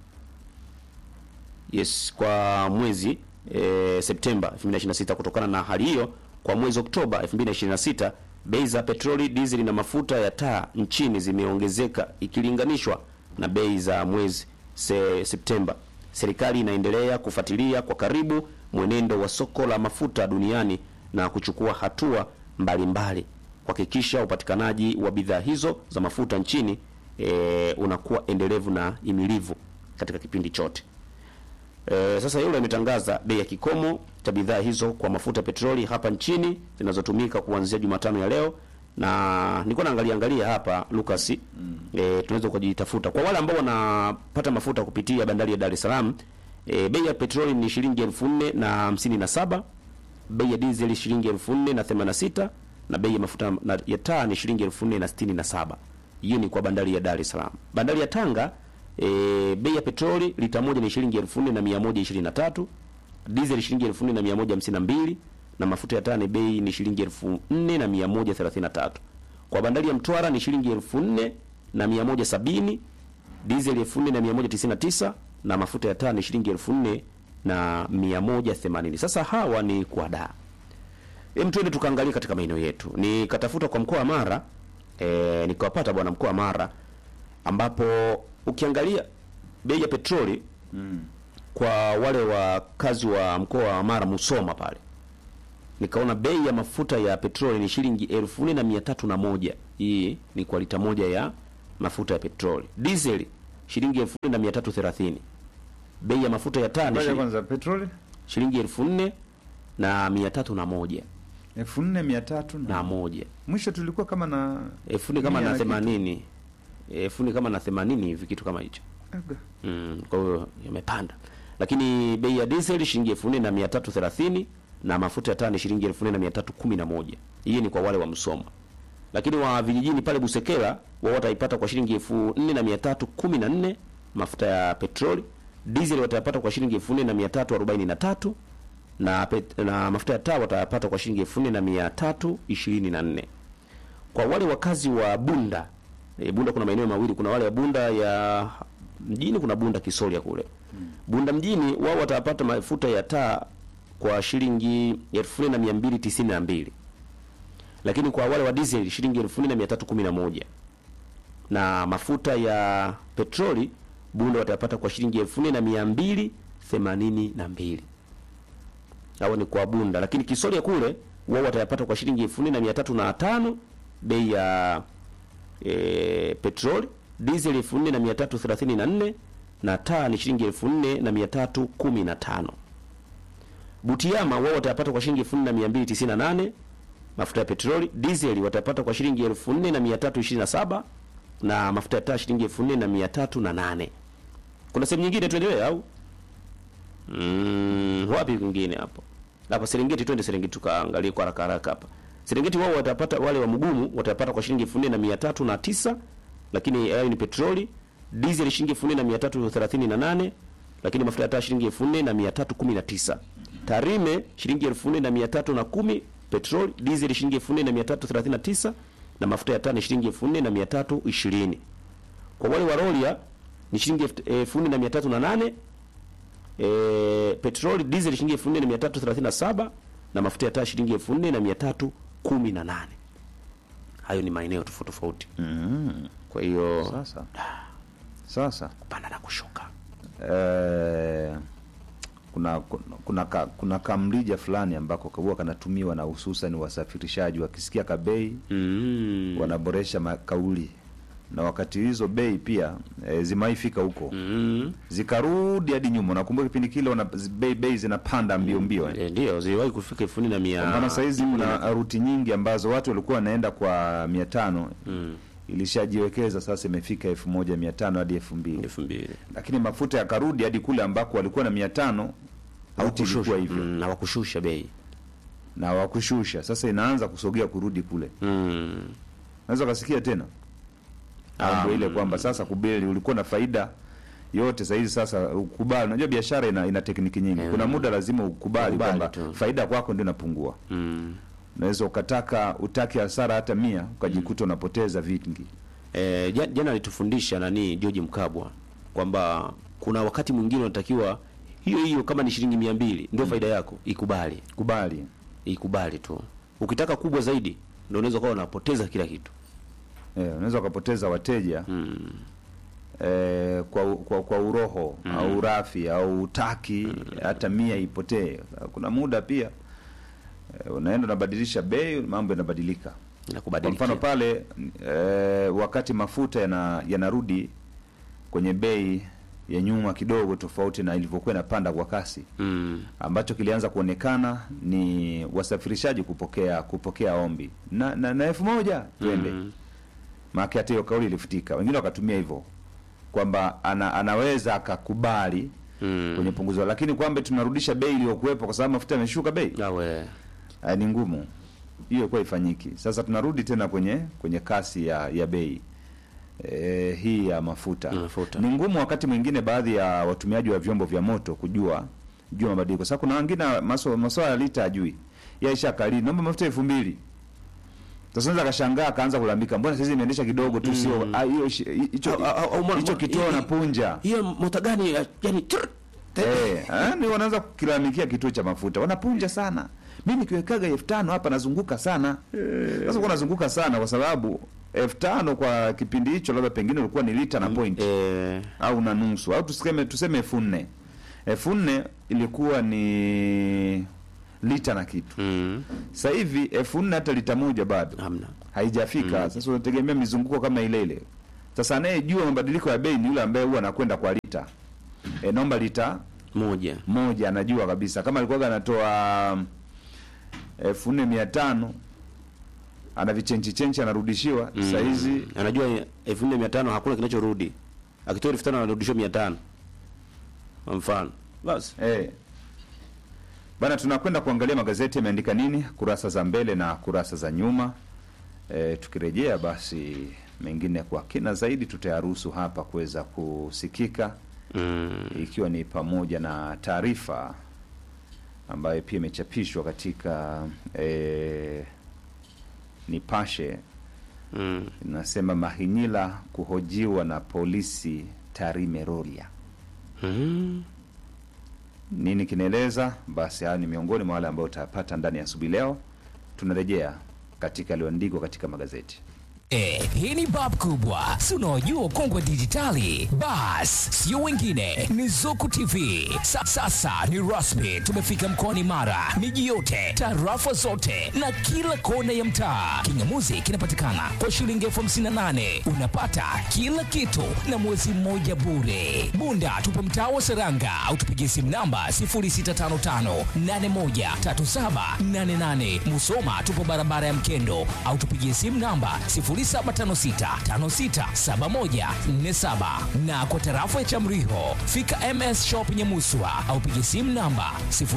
Speaker 2: yes, kwa mwezi e, Septemba 2026. Kutokana na hali hiyo, kwa mwezi Oktoba 2026 bei za petroli, dizeli na mafuta ya taa nchini zimeongezeka ikilinganishwa na bei za mwezi se, Septemba. Serikali inaendelea kufuatilia kwa karibu mwenendo wa soko la mafuta duniani na kuchukua hatua mbalimbali kuhakikisha upatikanaji wa bidhaa hizo za mafuta nchini e, unakuwa endelevu na imilivu katika kipindi chote. E, sasa yule ametangaza bei ya kikomo cha bidhaa hizo kwa mafuta petroli hapa nchini zinazotumika kuanzia Jumatano ya leo, na nilikuwa naangalia angalia hapa Lucas, mm. E, tunaweza kujitafuta kwa wale ambao wanapata mafuta kupitia bandari ya Dar es Salaam. E, bei ya petroli ni shilingi elfu nne na hamsini na saba bei ya dizeli shilingi elfu nne na themanini na sita na bei ya mafuta na, ya taa ni shilingi elfu nne na sitini na saba Hiyo ni kwa bandari ya Dar es Salaam. Bandari ya Tanga e, bei ya petroli lita moja ni shilingi elfu nne na mia moja ishirini na tatu dizeli shilingi elfu nne na mia moja hamsini na mbili na mafuta ya taa ni bei ni shilingi elfu nne na mia moja thelathini na tatu Kwa bandari ya Mtwara ni shilingi elfu nne na mia moja sabini dizeli elfu nne na mia moja tisini na tisa na mafuta ya taa ni shilingi elfu nne na mia moja themanini. Sasa hawa ni kwa daa. Hem, twende tukaangalia katika maeneo yetu. Nikatafuta kwa mkoa wa Mara e, nikawapata bwana mkoa wa Mara ambapo ukiangalia bei ya petroli mm. kwa wale wakazi wa mkoa wa Mara Musoma pale nikaona bei ya mafuta ya petroli ni shilingi elfu nne na mia tatu na moja hii ni kwa lita moja ya mafuta ya petroli diesel shilingi elfu nne na mia tatu thelathini bei ya mafuta ya taa ni
Speaker 1: Ngoja
Speaker 2: shilingi,
Speaker 1: kwanza petroli
Speaker 2: shilingi elfu nne na mia tatu na moja
Speaker 1: elfu nne mia tatu
Speaker 2: na
Speaker 1: na
Speaker 2: moja
Speaker 1: mwisho tulikuwa kama na
Speaker 2: elfu nne kama
Speaker 1: mia
Speaker 2: na
Speaker 1: kitu.
Speaker 2: themanini elfu nne kama na themanini hivi kitu kama hicho
Speaker 1: Aga.
Speaker 2: mm, kwa hiyo yamepanda lakini bei ya diesel shilingi elfu nne na mia tatu thelathini na mafuta ya taa ni shilingi elfu nne na mia tatu kumi na moja hii ni kwa wale wa Msoma lakini wa vijijini pale Busekela wao wataipata kwa shilingi elfu nne na mia tatu kumi na nne mafuta ya petroli diesel watayapata kwa shilingi elfu nne na mia tatu arobaini na tatu na, pet, na mafuta ya taa watayapata kwa shilingi elfu nne na mia tatu ishirini na nne kwa wale wakazi wa Bunda e, Bunda kuna maeneo mawili, kuna wale wa Bunda ya mjini, kuna Bunda Kisolya kule. Bunda mjini wao watapata mafuta ya taa kwa shilingi elfu nne na mia mbili tisini na mbili lakini kwa wale wa diesel shilingi elfu nne na mia tatu kumi na moja na mafuta ya petroli Bunda watapata kwa shilingi elfu nne na mia mbili themanini na mbili hao ni kwa Bunda, lakini Kisolya kule wao watayapata kwa shilingi elfu nne na mia tatu na tano bei ya e, petroli, diesel elfu nne na mia tatu thelathini na nne na taa ni shilingi elfu nne na mia tatu kumi na tano. Butiama wao watayapata kwa shilingi elfu nne na mia mbili tisini na nane mafuta ya petroli, diesel watapata kwa shilingi elfu nne na mia tatu ishirini na saba na mafuta ya taa shilingi elfu nne na mia tatu na nane. Kuna sehemu nyingine tuendelee au? Mm, wapi kwingine hapo? Hapa Serengeti, twende Serengeti tukaangalie kwa haraka haraka hapa. Serengeti wao watapata wale wa mgumu watapata kwa shilingi elfu nne na mia tatu na tisa lakini hayo ni petroli, diesel shilingi elfu nne na mia tatu thelathini na nane lakini mafuta ya taa shilingi elfu nne na mia tatu kumi na tisa Tarime shilingi elfu nne na mia tatu na kumi petroli, diesel shilingi elfu nne na mia tatu thelathini na tisa na mafuta ya taa ni shilingi elfu nne na mia tatu ishirini Kwa wale wa Rolia ni shilingi elfu- elfu nne na mia tatu na nane e, petroli diesel shilingi elfu nne na mia tatu thelathini na saba na mafuta ya taa shilingi elfu nne na mia tatu kumi na nane hayo ni maeneo tofauti tofauti
Speaker 1: Mm.
Speaker 2: kwa hiyo
Speaker 1: Sasa sasa
Speaker 2: kupanda na kushuka
Speaker 1: eh, kuna kuna kuna, ka, kuna kamrija fulani ambako huwa kanatumiwa na hususan wasafirishaji wakisikia kabei
Speaker 2: mm.
Speaker 1: wanaboresha ma- kauli na wakati hizo bei pia e, zimaifika huko
Speaker 2: mm.
Speaker 1: zikarudi hadi nyuma. Nakumbuka kipindi kile wana, zi- bei bei zinapanda mbio mbio eh.
Speaker 2: e, ndio ziliwahi kufika elfu nne na mia
Speaker 1: Kwa mfano sahizi kuna ruti nyingi ambazo watu walikuwa wanaenda kwa mia tano
Speaker 2: mm.
Speaker 1: ilishajiwekeza sasa imefika elfu moja mia tano hadi elfu mbili
Speaker 2: elfu mbili
Speaker 1: lakini mafuta yakarudi hadi kule ambako walikuwa na mia tano ruti ilikuwa hivyo
Speaker 2: mm, hawakushusha bei
Speaker 1: na wakushusha sasa inaanza kusogea kurudi kule
Speaker 2: mm.
Speaker 1: naweza ukasikia tena
Speaker 2: Ah,
Speaker 1: mambo ile
Speaker 2: mm.
Speaker 1: kwamba sasa kubeli ulikuwa na faida yote sahizi sasa ukubali unajua biashara ina, ina tekniki nyingi
Speaker 2: Mm.
Speaker 1: kuna muda lazima ukubali
Speaker 2: Ukubali
Speaker 1: kwamba
Speaker 2: tu.
Speaker 1: faida kwako ndio inapungua
Speaker 2: Mm.
Speaker 1: unaweza ukataka utaki hasara hata mia ukajikuta unapoteza vingi
Speaker 2: E, jana alitufundisha nani George Mkabwa kwamba kuna wakati mwingine unatakiwa hiyo hiyo kama ni shilingi mia mbili ndio faida yako, ikubali
Speaker 1: kubali
Speaker 2: ikubali tu. Ukitaka kubwa zaidi ndio unaweza kuwa unapoteza kila kitu
Speaker 1: eh, unaweza ukapoteza wateja
Speaker 2: mm.
Speaker 1: eh, kwa, kwa, kwa uroho au urafi au utaki hata mia ipotee kuna muda pia eh, unaenda unabadilisha bei mambo yanabadilika
Speaker 2: na
Speaker 1: kwa
Speaker 2: kubadilika
Speaker 1: mfano pale eh, wakati mafuta yana yanarudi kwenye bei ya nyuma kidogo tofauti na ilivyokuwa inapanda kwa kasi
Speaker 2: mm.
Speaker 1: ambacho kilianza kuonekana ni wasafirishaji kupokea kupokea ombi na na, na elfu moja twende
Speaker 2: Mm.
Speaker 1: maana hata hiyo kauli ilifutika wengine wakatumia hivyo kwamba ana, anaweza akakubali
Speaker 2: Mm.
Speaker 1: kwenye punguzo lakini kwamba tunarudisha bei iliyokuwepo kwa sababu mafuta yameshuka bei
Speaker 2: Nawe
Speaker 1: Ah, ni ngumu hiyo kwa ifanyiki sasa tunarudi tena kwenye kwenye kasi ya ya bei e, hii ya mafuta.
Speaker 2: Mafuta.
Speaker 1: ni ngumu wakati mwingine baadhi ya watumiaji wa vyombo vya moto kujua jua mabadiliko sasa kuna wengine maso- maswala ya lita ajui yaisha kali naomba mafuta elfu mbili sasa unaweza kashangaa akaanza kulalamika mbona sasa imeendesha kidogo tu sio ah, hiyo shi- hicho
Speaker 2: Au- au- au-
Speaker 1: hicho
Speaker 2: au-
Speaker 1: kituo
Speaker 2: i-
Speaker 1: na
Speaker 2: i-
Speaker 1: punja
Speaker 2: hiyo mota gani ya- yani trrr,
Speaker 1: Eh, ah, ni wanaanza kukilalamikia kituo cha mafuta wanapunja sana mi nikiwekaga elfu tano hapa nazunguka sana sasa kuwa nazunguka sana kwa sababu elfu tano kwa kipindi hicho labda pengine ulikuwa ni lita na point
Speaker 2: eh,
Speaker 1: au na nusu au tuseme tuseme elfu nne elfu nne ilikuwa ni lita na kitu
Speaker 2: Mm.
Speaker 1: sasa hivi elfu nne hata lita moja bado
Speaker 2: Hamna.
Speaker 1: haijafika sasa unategemea mizunguko kama ile ile sasa anayejua mabadiliko ya bei ni yule ambaye huwa anakwenda kwa lita e, naomba lita
Speaker 2: Moja.
Speaker 1: moja anajua kabisa kama alikuwaga anatoa mm, elfu nne mia tano ana vichenchi chenchi anarudishiwa mm. sahizi
Speaker 2: Anajua elfu nne mia tano hakuna kinachorudi. Akitoa elfu tano anarudishwa mia tano. Kwa mfano. Basi.
Speaker 1: eh. bana tunakwenda kuangalia magazeti yameandika nini kurasa za mbele na kurasa za nyuma e, tukirejea basi mengine kwa kina zaidi tutayaruhusu hapa kuweza kusikika
Speaker 2: Mm.
Speaker 1: ikiwa ni pamoja na taarifa ambayo pia imechapishwa katika e, Nipashe
Speaker 2: Mm.
Speaker 1: inasema Mahinyila kuhojiwa na polisi Tarime Rorya.
Speaker 2: Mm.
Speaker 1: Nini kinaeleza? Basi haya ni miongoni mwa wale ambao utapata ndani ya asubuhi leo. Tunarejea katika yaliyoandikwa katika magazeti.
Speaker 10: Eh, hii ni bab kubwa si unaojua ukongwe dijitali bas sio wengine ni zuku tv Sa, sasa ni rasmi tumefika mkoani mara miji yote tarafa zote na kila kona ya mtaa kingamuzi kinapatikana kwa shilingi elfu hamsini na nane unapata kila kitu na mwezi mmoja bure bunda tupo mtaa wa seranga au tupigie simu namba 0655813788 musoma tupo barabara ya mkendo au tupigie simu namba 0756567147 na kwa tarafa ya Chamriho fika MS Shop Nyamuswa au piga simu namba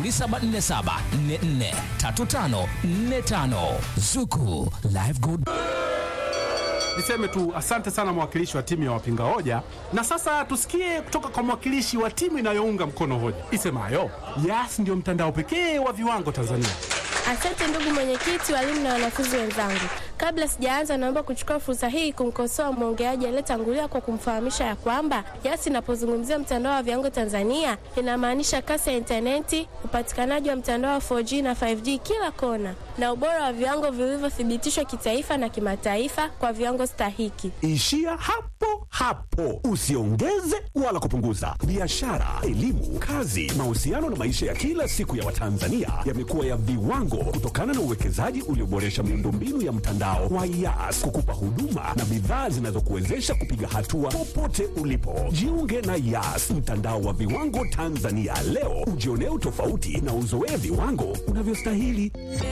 Speaker 10: 0747443545 Zuku Live Good
Speaker 3: Niseme tu asante sana mwakilishi wa timu ya wapinga hoja, na sasa tusikie kutoka kwa mwakilishi wa timu inayounga mkono hoja isemayo Yas ndio mtandao pekee wa viwango Tanzania.
Speaker 4: Asante ndugu mwenyekiti, walimu na wanafunzi wenzangu. Kabla sijaanza, naomba kuchukua fursa hii kumkosoa mwongeaji aliyetangulia kwa kumfahamisha ya kwamba Yas inapozungumzia mtandao wa viwango Tanzania inamaanisha kasi ya intaneti, upatikanaji wa mtandao wa 4G na 5G kila kona, na ubora wa viwango vilivyothibitishwa kitaifa na kimataifa kwa viwango stahiki.
Speaker 5: Ishia hapo hapo, usiongeze wala kupunguza. Biashara, elimu, kazi, mahusiano na maisha ya kila siku ya Watanzania yamekuwa ya viwango kutokana na uwekezaji ulioboresha miundombinu ya mtandao wa Yas kukupa huduma na bidhaa zinazokuwezesha kupiga hatua popote ulipo. Jiunge na Yas, mtandao wa viwango Tanzania leo, ujionee utofauti na uzoee viwango unavyostahili.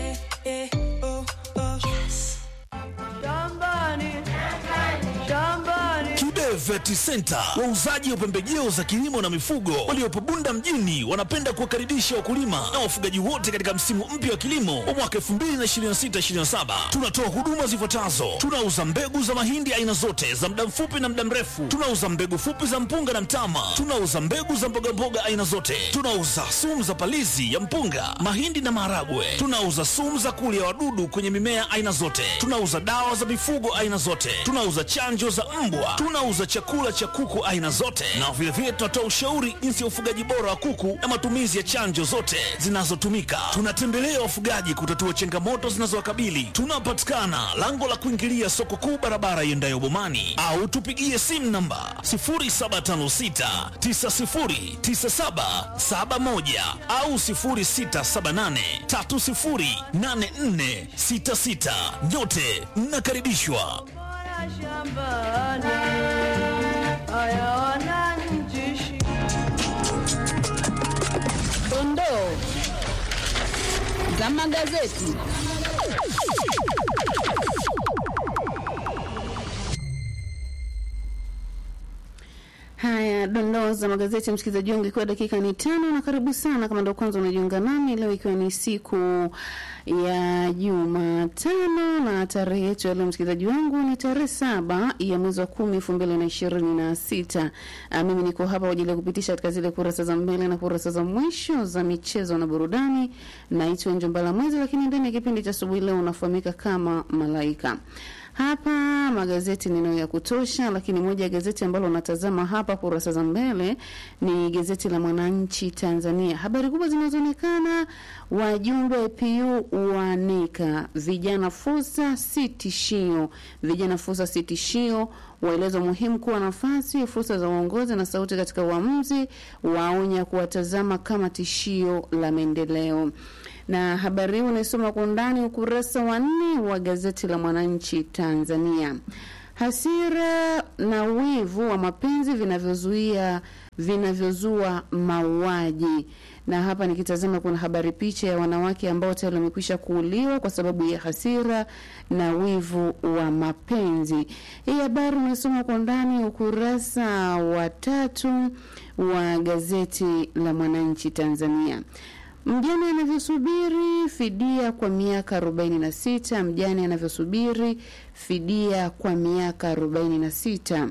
Speaker 11: Kibe Vet Center, wauzaji wa pembejeo za kilimo na mifugo waliopo Bunda mjini, wanapenda kuwakaribisha wakulima na wafugaji wote katika msimu mpya wa kilimo wa mwaka 2026/2027. Tunatoa huduma zifuatazo: tunauza mbegu za mahindi aina zote za muda mfupi na muda mrefu, tunauza mbegu fupi za mpunga na mtama, tunauza mbegu za mbogamboga aina zote, tunauza sumu za palizi ya mpunga, mahindi na maharagwe, tunauza sumu za kulia wadudu kwenye mimea aina zote, tunauza dawa za mifugo aina zote, tunauza chanjo za mbwa, tunauza chakula cha kuku aina zote, na vilevile tunatoa ushauri jinsi ya ufugaji bora wa kuku na matumizi ya chanjo zote zinazotumika. Tunatembelea wafugaji kutatua changamoto zinazowakabili. Tunapatikana lango la kuingilia soko kuu, barabara iendayo Bomani, au tupigie simu namba 0756909771 au 0678308466. Nyote mnakaribishwa.
Speaker 12: Dondoo za magazeti.
Speaker 13: Haya, dondoo za magazeti, msikilizaji wangu, ikiwa dakika ni tano, na karibu sana kama ndo kwanza unajiunga nami leo, ikiwa ni siku ya Jumatano na tarehe yetu ya leo, msikilizaji wangu, ni tarehe saba ya mwezi wa kumi elfu mbili na ishirini na sita. Ah, Mimi niko hapa kwa ajili ya kupitisha katika zile kurasa za mbele na kurasa za mwisho za michezo na burudani. Naitwa Njombala Mwezi, lakini ndani ya kipindi cha asubuhi leo unafahamika kama Malaika. Hapa magazeti ninayo ya kutosha, lakini moja ya gazeti ambalo natazama hapa kurasa za mbele ni gazeti la Mwananchi Tanzania. Habari kubwa zinazoonekana, wajumbe wa APU waanika vijana fursa si tishio, vijana fursa si tishio, waeleza umuhimu kuwa nafasi fursa za uongozi na sauti katika uamuzi, waonya kuwatazama kama tishio la maendeleo na habari hii unaisoma kwa undani ukurasa wa nne wa gazeti la Mwananchi Tanzania. Hasira na wivu wa mapenzi vinavyozuia vinavyozua mauaji. Na hapa nikitazama, kuna habari picha ya wanawake ambao tayari wamekwisha kuuliwa kwa sababu ya hasira na wivu wa mapenzi. Hii habari unasoma kwa ndani ukurasa wa tatu wa gazeti la Mwananchi Tanzania. Mjane anavyosubiri fidia kwa miaka 46. Mjane anavyosubiri fidia kwa miaka 46.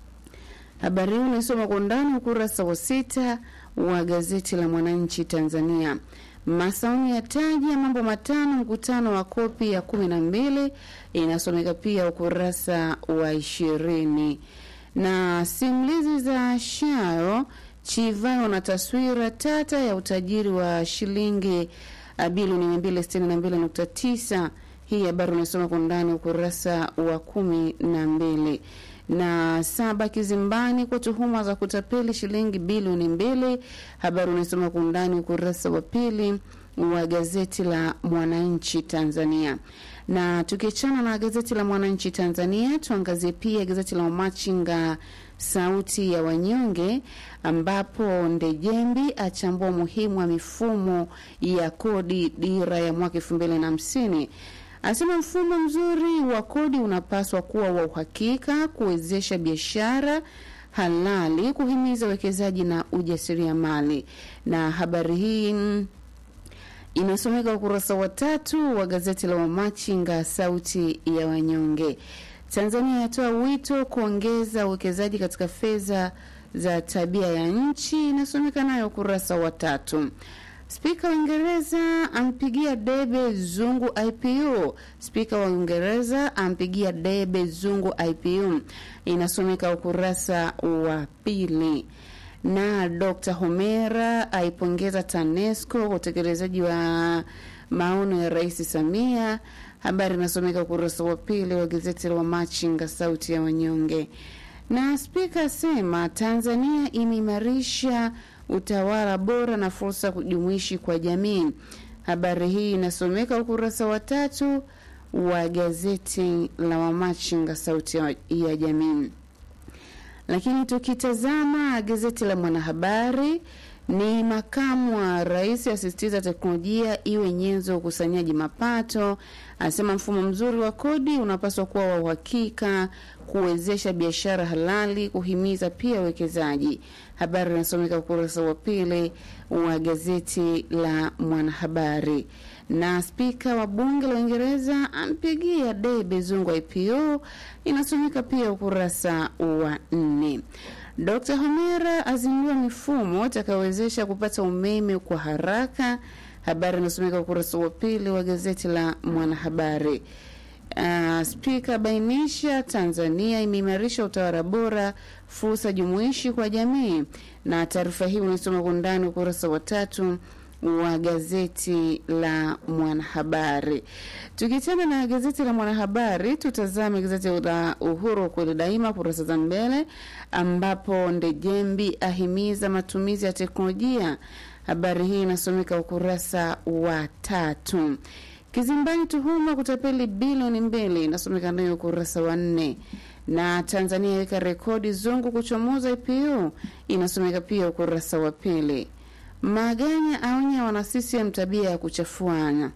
Speaker 13: Habari hii unaisoma kwa undani ukurasa wa sita wa gazeti la Mwananchi Tanzania. Masauni ya taji ya mambo matano mkutano wa kopi ya kumi na mbili inasomeka pia ukurasa wa ishirini na simulizi za Sharo Chivayo na taswira tata ya utajiri wa shilingi bilioni mia mbili sitini na mbili nukta tisa. Hii habari unasoma kwa undani ukurasa wa kumi na mbili na saba kizimbani kwa tuhuma za kutapeli shilingi bilioni mbili. Habari unasoma kwa undani ukurasa wa pili wa gazeti la Mwananchi Tanzania. Na tukiachana na gazeti la Mwananchi Tanzania, tuangazie pia gazeti la Wamachinga Sauti ya Wanyonge, ambapo Ndejembi achambua umuhimu wa mifumo ya kodi dira ya mwaka elfu mbili na hamsini Anasema mfumo mzuri wa kodi unapaswa kuwa wa uhakika, kuwezesha biashara halali, kuhimiza uwekezaji na ujasiriamali. Na habari hii inasomeka ukurasa wa tatu wa gazeti la Wamachinga Sauti ya Wanyonge. Tanzania yatoa wito kuongeza uwekezaji katika fedha za tabia ya nchi, inasomeka nayo ukurasa wa tatu. Spika wa Uingereza ampigia debe Zungu IPU. Spika wa Uingereza ampigia debe Zungu IPU, inasomeka ukurasa wa pili. Na Dr. Homera aipongeza TANESCO kwa utekelezaji wa maono ya Rais Samia. Habari inasomeka ukurasa wa pili wa gazeti la Wamachinga Sauti ya Wanyonge. Na spika asema Tanzania imeimarisha utawala bora na fursa kujumuishi kwa jamii. Habari hii inasomeka ukurasa wa tatu wa gazeti la Wamachinga sauti ya jamii. Lakini tukitazama gazeti la Mwanahabari, ni makamu wa rais asisitiza teknolojia iwe nyenzo ya ukusanyaji mapato. Anasema mfumo mzuri wa kodi unapaswa kuwa wa uhakika, kuwezesha biashara halali, kuhimiza pia uwekezaji. Habari inasomeka ukurasa wa pili wa gazeti la Mwanahabari. Na spika wa bunge la Uingereza ampigia debe Zungu IPO, inasomeka pia ukurasa wa nne. Dr. Homera azindua mifumo itakayowezesha kupata umeme kwa haraka. Habari inasomeka ukurasa wa pili wa gazeti la Mwanahabari. Uh, spika bainisha Tanzania imeimarisha utawala bora, fursa jumuishi kwa jamii. Na taarifa hii unasoma kwa undani ukurasa wa tatu wa gazeti la Mwanahabari. Tukichana na gazeti la Mwanahabari, tutazame gazeti la Uhuru kweli daima, kurasa za mbele, ambapo Ndejembi ahimiza matumizi ya teknolojia. Habari hii inasomeka ukurasa wa tatu. Kizimbani tuhuma kutapeli bilioni mbili inasomeka nayo ukurasa wa nne na Tanzania yaweka rekodi zungu kuchomoza IPU inasomeka pia ukurasa wa pili. Maganya aonya wana CCM tabia ya kuchafuana.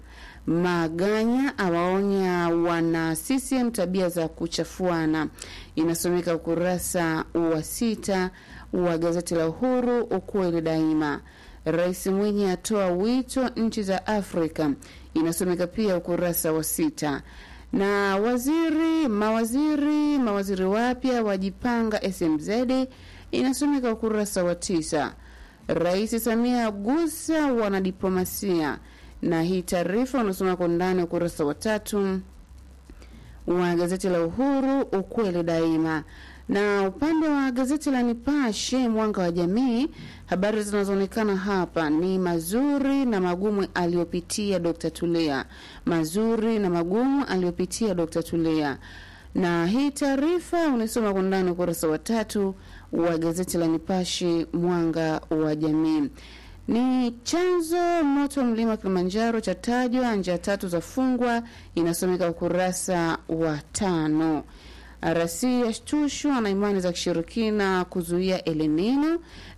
Speaker 13: Maganya awaonya wana CCM tabia za kuchafuana, inasomeka ukurasa wa sita wa gazeti la Uhuru, ukweli daima. Rais Mwinyi atoa wito nchi za Afrika, inasomeka pia ukurasa wa sita na waziri mawaziri mawaziri wapya wajipanga SMZ inasomeka ukurasa wa tisa. Rais Samia agusa wanadiplomasia, na hii taarifa unasoma kwa ndani ukurasa wa tatu wa gazeti la Uhuru ukweli daima. Na upande wa gazeti la Nipashe mwanga wa jamii, habari zinazoonekana hapa ni mazuri na magumu aliyopitia Dr. Tulia, mazuri na magumu aliyopitia Dr. Tulia. Na hii taarifa unaisoma kwa ndani ukurasa wa tatu wa gazeti la Nipashe mwanga wa jamii. Ni chanzo moto mlima Kilimanjaro cha tajwa, njia tatu za fungwa, inasomeka ukurasa wa tano. RC yashtushwa na imani za kishirikina kuzuia El Nino,